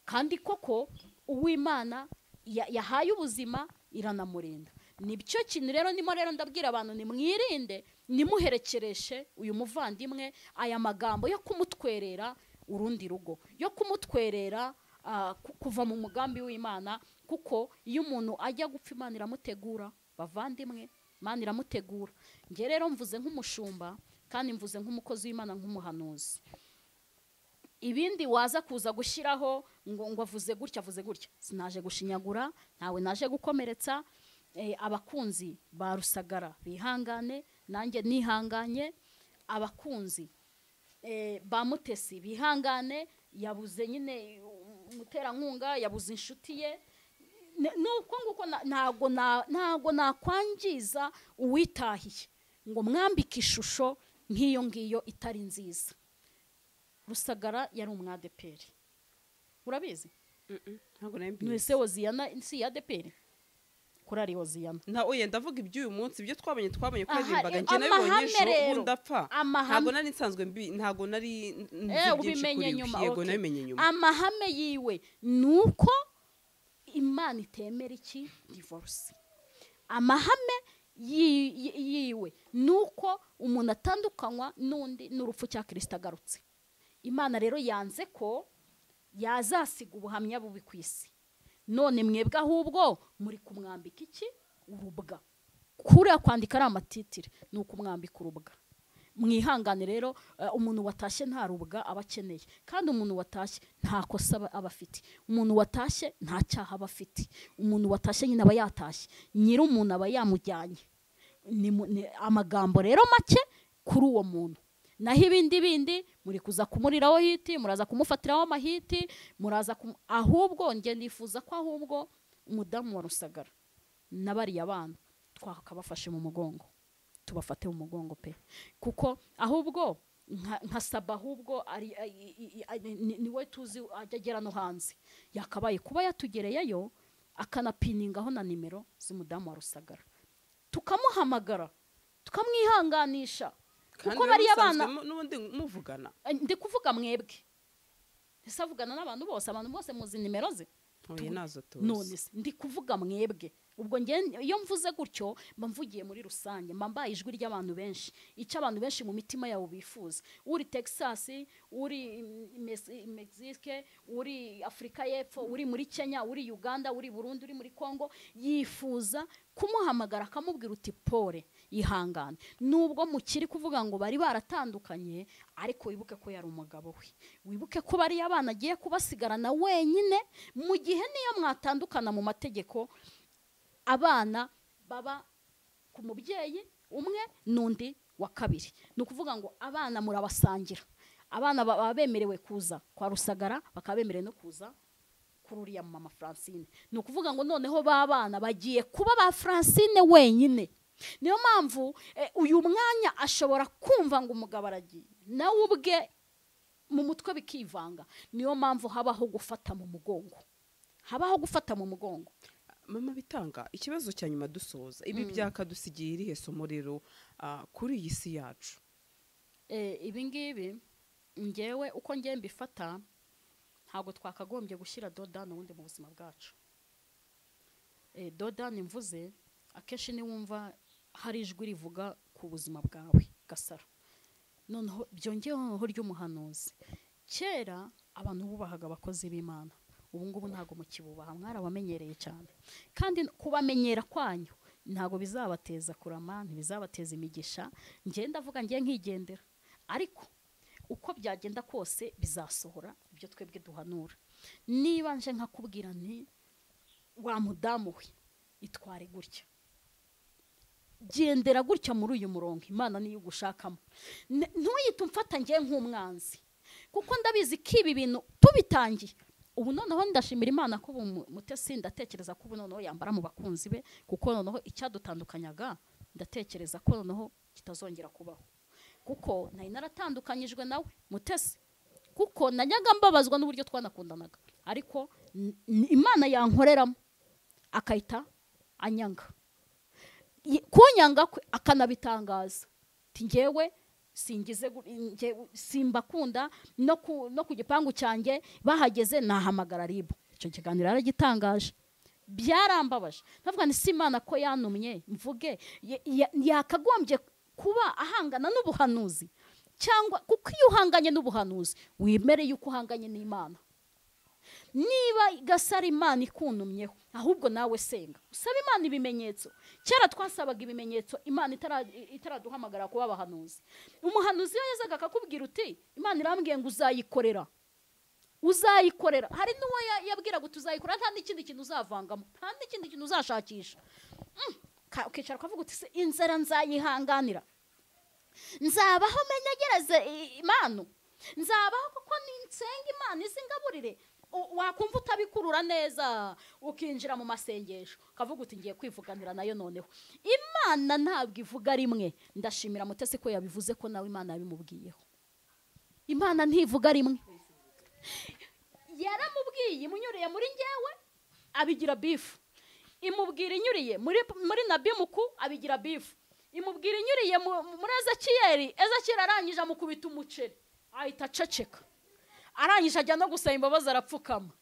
kandi koko uwimana ya- yahaye ubuzima iranamurinda nibyo kintu rero nimo rero ndabwira abantu nimwirinde nimuherekereshe uyu muvandimwe aya magambo yo kumutwerera urundi rugo yo kumutwerera ah, ku- kuva mu mugambi w'imana kuko iyo umuntu ajya gupfa imana iramutegura bavandimwe imana iramutegura njye rero mvuze nk'umushumba kandi mvuze nk'umukozi w'imana nk'umuhanuzi ibindi waza kuza gushyiraho ngo ngo avuze gutya avuze gutya sinaje gushinyagura ntawe naje gukomeretsa eh, abakunzi ba rusagara bihangane nanjye nihanganye abakunzi eh, ba mutesi bihangane yabuze nyine um- umuterankunga yabuze inshuti ye Ne- nuko nguko na- ntago na- ntago nakwangiza uwitahiye ngo mwambike ishusho nk'iyo ngiyo itari nziza rusagara yari umwadeperi urabizi ntabwo nari mbizi mwese hoziyana si iya deperi kuri ari hoziyana nta oya ndavuga iby'uyu munsi ibyo twabonye twabonye ko Aha, yaririmbaga eh, njye nawe amahame bonyeshuro rero. ubundi apfa Amahame. ntabwo nari nsanzwe mbi ntabwo nari n- nzi byinshi kuri we yego okay. nabimenye nyuma amahame yiwe ni uko imana itemera iki divorce amahame yi- yi- yiwe ni uko umuntu atandukanywa n'undi n'urupfu cya kirisita agarutse imana rero yanze ko yazasiga ubuhamya bubi ku isi none mwebwe ahubwo muri kumwambika iki urubwa kuriya kwandika ari amatitire ni ukumwambika urubwa mwihangane rero eh, umuntu watashye nta rubwa aba akeneye kandi umuntu watashye nta kosa aba- aba afite umuntu watashye nta cyaha aba afite umuntu watashye nyine aba yatashye nyiri umuntu aba yamujyanye ni, mu- ni amagambo rero make kuri uwo muntu naho ibindi bindi muri kuza kumuriraho hiti muraza kumufatiraho amahiti muraza kumu- ahubwo nge nifuza ko ahubwo umudamu wa rusagara na bariya bana twakabafashe mu mugongo tubafate mu mugongo pe kuko ahubwo nka nka saba ahubwo ari i- i- i- ni- ni- niwe tuzi ajya agera no hanze yakabaye kuba yatugereyeyo akanapiningaho na nimero z'umudamu wa rusagara tukamuhamagara tukamwihanganisha kandi kuko rero bariya bana musanzwe mu- n'ubundi muvugana ndi kuvuga mwebwe ese avugana n'abantu bose abantu bose muzi nimero ze ntuye nazo none tuzi se ndi kuvuga mwebwe ubwo nge iyo mvuze gutyo mba mvugiye muri rusange mba mbaye ijwi ry'abantu benshi icyo abantu benshi mu mitima yabo bifuza uri texas uri Mes- mexique uri afurika y'epfo uri muri kenya uri uganda uri burundi uri muri congo yifuza kumuhamagara akamubwira uti pole ihangane nubwo mukiri kuvuga ngo bari baratandukanye ariko wibuke ko yari umugabo we wibuke ko bariya bana agiye kubasigarana wenyine mu gihe niyo mwatandukana mu mategeko abana baba ku mubyeyi umwe n'undi wa kabiri ni ukuvuga ngo abana murabasangira abana ba- baba bemerewe kuza kwa rusagara bakaba bemerewe no kuza kuri uriya mama francine ni ukuvuga ngo noneho ba bana bagiye kuba ba francine wenyine niyo mpamvu eh, uyu mwanya ashobora kumva ngo umugabo aragiye nawe ubwe mu mutwe bikivanga niyo mpamvu habaho gufata mu mugongo habaho gufata mu mugongo mama bitanga ikibazo cya nyuma dusoza ibi byakadusigiye irihe somo rero ah, kuri iyi si yacu Eh, ibi ngibi ngewe uko ngewe mbifata ntabwo twakagombye gushyira dodani ubundi mu buzima bwacu Eh, dodani mvuze akenshi niwumva hari ijwi rivuga ku buzima bwawe gasaro noneho byongeyeho ry'umuhanuzi kera abantu bubahaga abakozi b'imana ubu ngubu ntabwo mukibubaha mwarabamenyereye cyane kandi kubamenyera kwanyu ntabwo bizabateza kurama ntibizabateza imigisha ngenda ndavuga ngiye nkigendera ariko uko byagenda kose bizasohora ibyo twebwe duhanura niba nje nkakubwira nti wa mudamu we itware gutya gendera gutya muri uyu murongo imana niyo ugushakamo Ne- ntuyite umfata ngewe nk'umwanzi kuko ndabizi ko ibi bintu tubitangiye ubu noneho ndashimira imana ko ubu mu- mutesi ndatekereza ko ubu noneho yambara mu bakunzi be kuko noneho icyadutandukanyaga ndatekereza ko noneho kitazongera kubaho kuko nari naratandukanyijwe nawe mutesi kuko najyaga mbabazwa n'uburyo twanakundanaga ariko n- n- imana yankoreramo akahita anyanga Y- kunyanga kwe akanabitangaza ti ngewe singize gu- nge- simbakunda no ku, no ku gipangu cyanjye bahageze nahamagara ribu icyo kiganiro yaragitangaje byarambabaje ndavuga ni si imana ko yanumye mvuge ya- ya- yakagombye kuba ahangana n'ubuhanuzi cyangwa kuko iyo uhanganye n'ubuhanuzi wemere yuko uhanganye n'imana niba gasara imana ikunumyeho ahubwo nawe senga usaba imana ibimenyetso kera twasabaga ibimenyetso imana itara- itaraduhamagara kuba abahanuzi umuhanuzi iyo yazaga akakubwira uti imana irambwiye ngo uzayikorera uzayikorera hari n'uwo ya- yabwiraga uti uzayikorera nta n'ikindi kintu uzavangamo nta n'ikindi kintu uzashakisha Mm, ka- ukicara ukavuga uti "Se, inzara nzayihanganira nzabaho menyegereze i- imana nzabaho kuko ninsenga imana izingaburire U- wakumva utabikurura neza ukinjira mu masengesho ukavuga uti ngiye kwivuganira nayo noneho imana ntabwo ivuga rimwe ndashimira mutesi ko yabivuze ko nawe imana yabimubwiyeho imana ntivuga rimwe yaramubwiye imunyuriye muri ngewe abigira bifu imubwira inyuriye muri muri nabimuku abigira bifu imubwira inyuriye mu- mu- muri ezekiyeli ezekiyeli arangije amukubita umuceri ahita aceceka arangije ajya no gusaba imbabazi arapfukama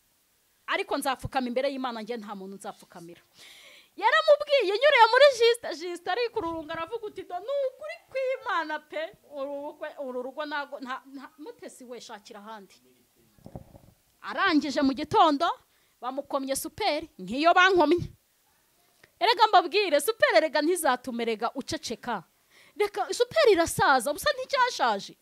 ariko nzapfukama imbere y'imana njye nta muntu nzapfukamira yaramubwiye inyuriye muri jisita jisita ariko ururunga aravuga uti do ni ukuri kw'imana pe uru rugo- uru rugo ntago nta- nta- mutesi we shakira ahandi arangije mu gitondo bamukomye superi nk'iyo bankomye erega mbabwire superi erega ntizatumerega uceceka reka superi irasaza gusa nticyashaje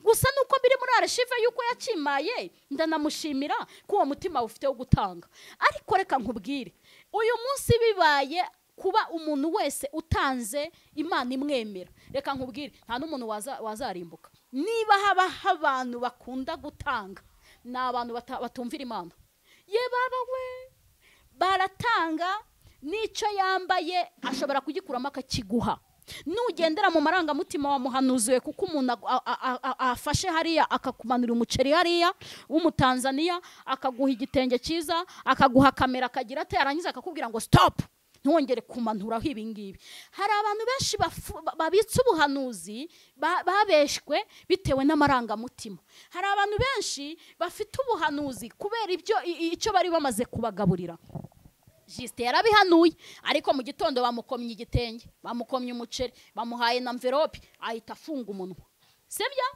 gusa nuko biri muri areshive y'uko yakimaye ndanamushimira ko uwo mutima ufite wo gutanga ariko reka nkubwire uyu munsi bibaye kuba umuntu wese utanze imana imwemera reka nkubwire nta n'umuntu waza- wazarimbuka niba habaho abantu bakunda gutanga ni abantu bata- batumvira imana ye baba we baratanga n'icyo yambaye ashobora kugikuramo akakiguha nugendera mu marangamutima wa muhanuzi we kuko umuntu agu- a- a- a- afashe hariya akakumanura umuceri hariya w'umutanzaniya akaguha igitenge cyiza akaguha kamera akagira ate yarangiza akakubwira ngo stop ntiwongere kumanuraho ibi ngibi hari abantu benshi bafu- ba- babitse ubuhanuzi ba- babeshwe bitewe n'amarangamutima hari abantu benshi bafite ubuhanuzi kubera ibyo i- i- icyo bari bamaze kubagaburira jisite yarabihanuye ariko mu gitondo bamukomye igitenge bamukomye umuceri bamuhaye na mverope ahita afunga umunwa sibyo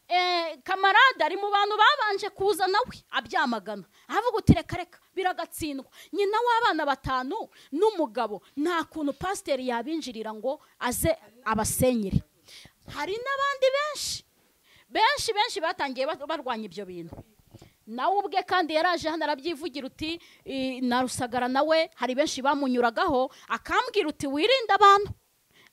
Eh, kamarade ari mu bantu babanje kuza nawe abyamagana avuga uti reka reka biragatsindwa nyina w'abana batanu n'umugabo nta kuntu pasiteri yabinjirira ngo aze abasenyere hari n'abandi benshi benshi benshi batangiye ba- barwanya ibyo bintu nawe ubwe kandi yaraje hano arabyivugira uti "I- na rusagara nawe hari benshi bamunyuragaho akambwira uti wirinde abantu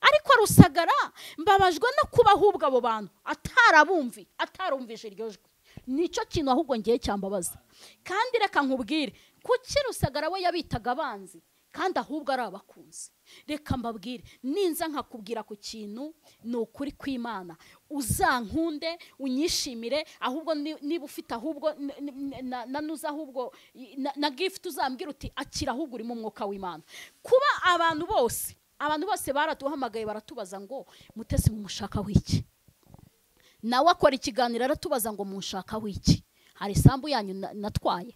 ariko rusagara mbabajwe no kubahubwa abo bantu atarabumvi atarumvishe iryo jwi nicyo kintu ahubwo ngiye cyambabaza kandi reka nkubwire kuki rusagara we yabitaga abanzi kandi ahubwo ari abakunzi reka mbabwire ninza nkakubwira ku kintu ni ukuri kw'imana uzankunde unyishimire ahubwo ni- niba ufite ahubwo n- n- na- na nuza ahubwo i- na- na gifuti uzambwira uti akira ahubwo urimo umwuka w'imana kuba abantu bose abantu bose baratuhamagaye baratubaza ngo mutesi mumushaka w'iki nawe akora ikiganiro aratubaza ngo munshaka w'iki hari isambu yanyu na- natwaye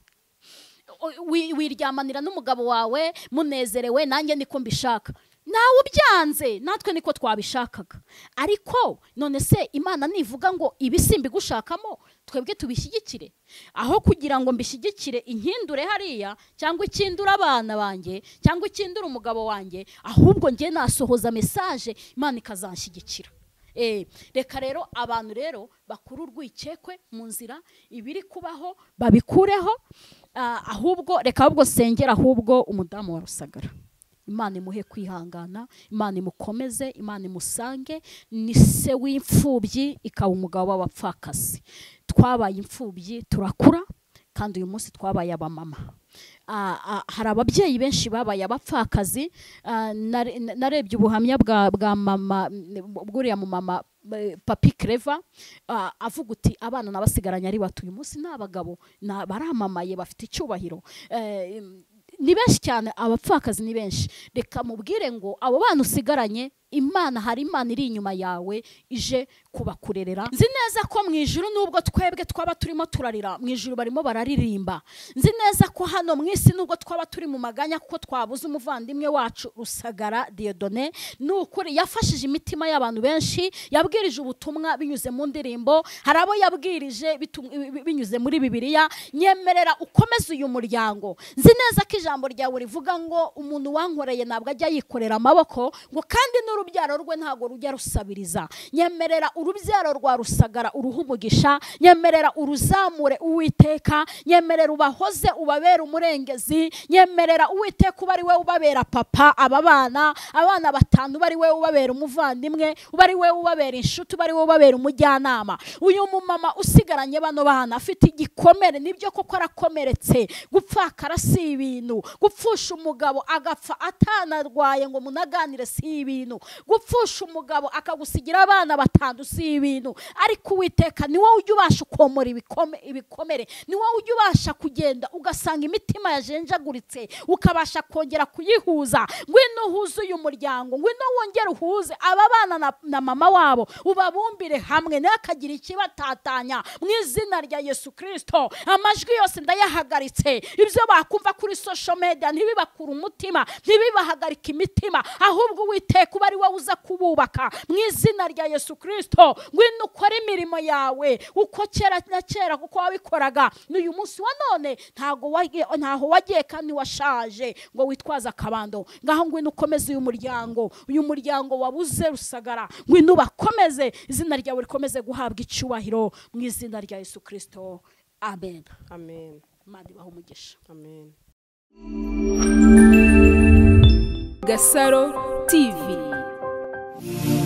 O- wi- wiryamanira n'umugabo wawe munezerewe nanjye niko mbishaka nawe ubyanze natwe niko twabishakaga ariko none se imana nivuga ngo ibi simbigushakamo twebwe tubishyigikire aho kugira ngo mbishyigikire inkindure hariya cyangwa ikindura abana banjye cyangwa ikindura umugabo wanjye ahubwo njye nasohoza mesaje imana ikazanshyigikira Eh, reka rero abantu rero bakuru urwikekwe mu nzira ibiri kubaho babikureho ah, ahubwo reka ahubwo sengera ahubwo umudamu wa rusagara imana imuhe kwihangana imana imukomeze imana imusange ni se w'imfubyi ikaba umugabo w'abapfakasi twabaye imfubyi turakura kandi uyu munsi twabaye abamama Ah, ah, hari ababyeyi benshi babaye abapfakazi Ah, nare- na- narebye ubuhamya bwa bwa mama mm, bw'uriya mu mama eh, papi kereva avuga uti abana nabasigaranye ari bato uyu munsi ni abagabo na- baramamaye bafite icyubahiro Eh, mm, ni benshi cyane abapfakazi ni benshi reka mubwire ngo abo bana usigaranye imana hari imana iri inyuma yawe ije kubakurerera nzi neza ko mu ijuru nubwo twebwe twaba turimo turarira mu ijuru barimo bararirimba nzi neza ko hano mu isi nubwo twaba turi mu maganya kuko twabuze umuvandimwe wacu rusagara diyodone ni ukuri yafashije imitima y'abantu benshi yabwirije ubutumwa binyuze mu ndirimbo hari abo yabwirije bitum- bi- binyuze muri bibiliya nyemerera ukomeze uyu muryango nzi neza ko ijambo ryawe rivuga ngo umuntu wankoreye ntabwo ajya yikorera amaboko ngo kandi n'urubyaro rwe ntabwo rujya rusabiriza nyemerera urubyaro rwa rusagara uruhe umugisha nyemerera uruzamure uwiteka nyemerera ubahoze ubabera umurengezi nyemerera uwiteka uba ari we ubabera papa aba bana abana batanu uba ari we ubabera umuvandimwe uba ari we ubabera inshuti uba ari we ubabera umujyanama uyu mumama usigaranye bano bana afite igikomere nibyo koko arakomeretse gupfakara si ibintu gupfusha umugabo agapfa atanarwaye ngo munaganire si ibintu gupfusha umugabo akagusigira abana batanu si ibintu ariko uwiteka ni wowe ujya ubasha ukomora ibikome- ibikomere ni wowe ujya ubasha kugenda ugasanga imitima yajenjaguritse ukabasha kongera kuyihuza ngwino uhuze uyu muryango ngwino wongere uhuze aba bana na, na mama wabo ubabumbire hamwe ntihakagire ikibatatanya mu izina rya yesu kirisito amajwi yose ndayahagaritse ibyo bakumva kuri social media ntibibakure umutima ntibibahagarike imitima ahubwo uwiteka uba ari wowe uza kububaka mu izina rya yesu kirisito ngwino ukore imirimo yawe uko kera na kera kuko wabikoraga n'uyu munsi wa none ntago wagiye- ntaho wagiye kandi washaje ngo witwaze akabando ngaho ngwino ukomeze uyu muryango uyu muryango wabuze rusagara ngwino ubakomeze izina ryawe rikomeze guhabwa icyubahiro mu izina rya yesu kirisito amen amen imana ibahe umugisha amen Gasaro TV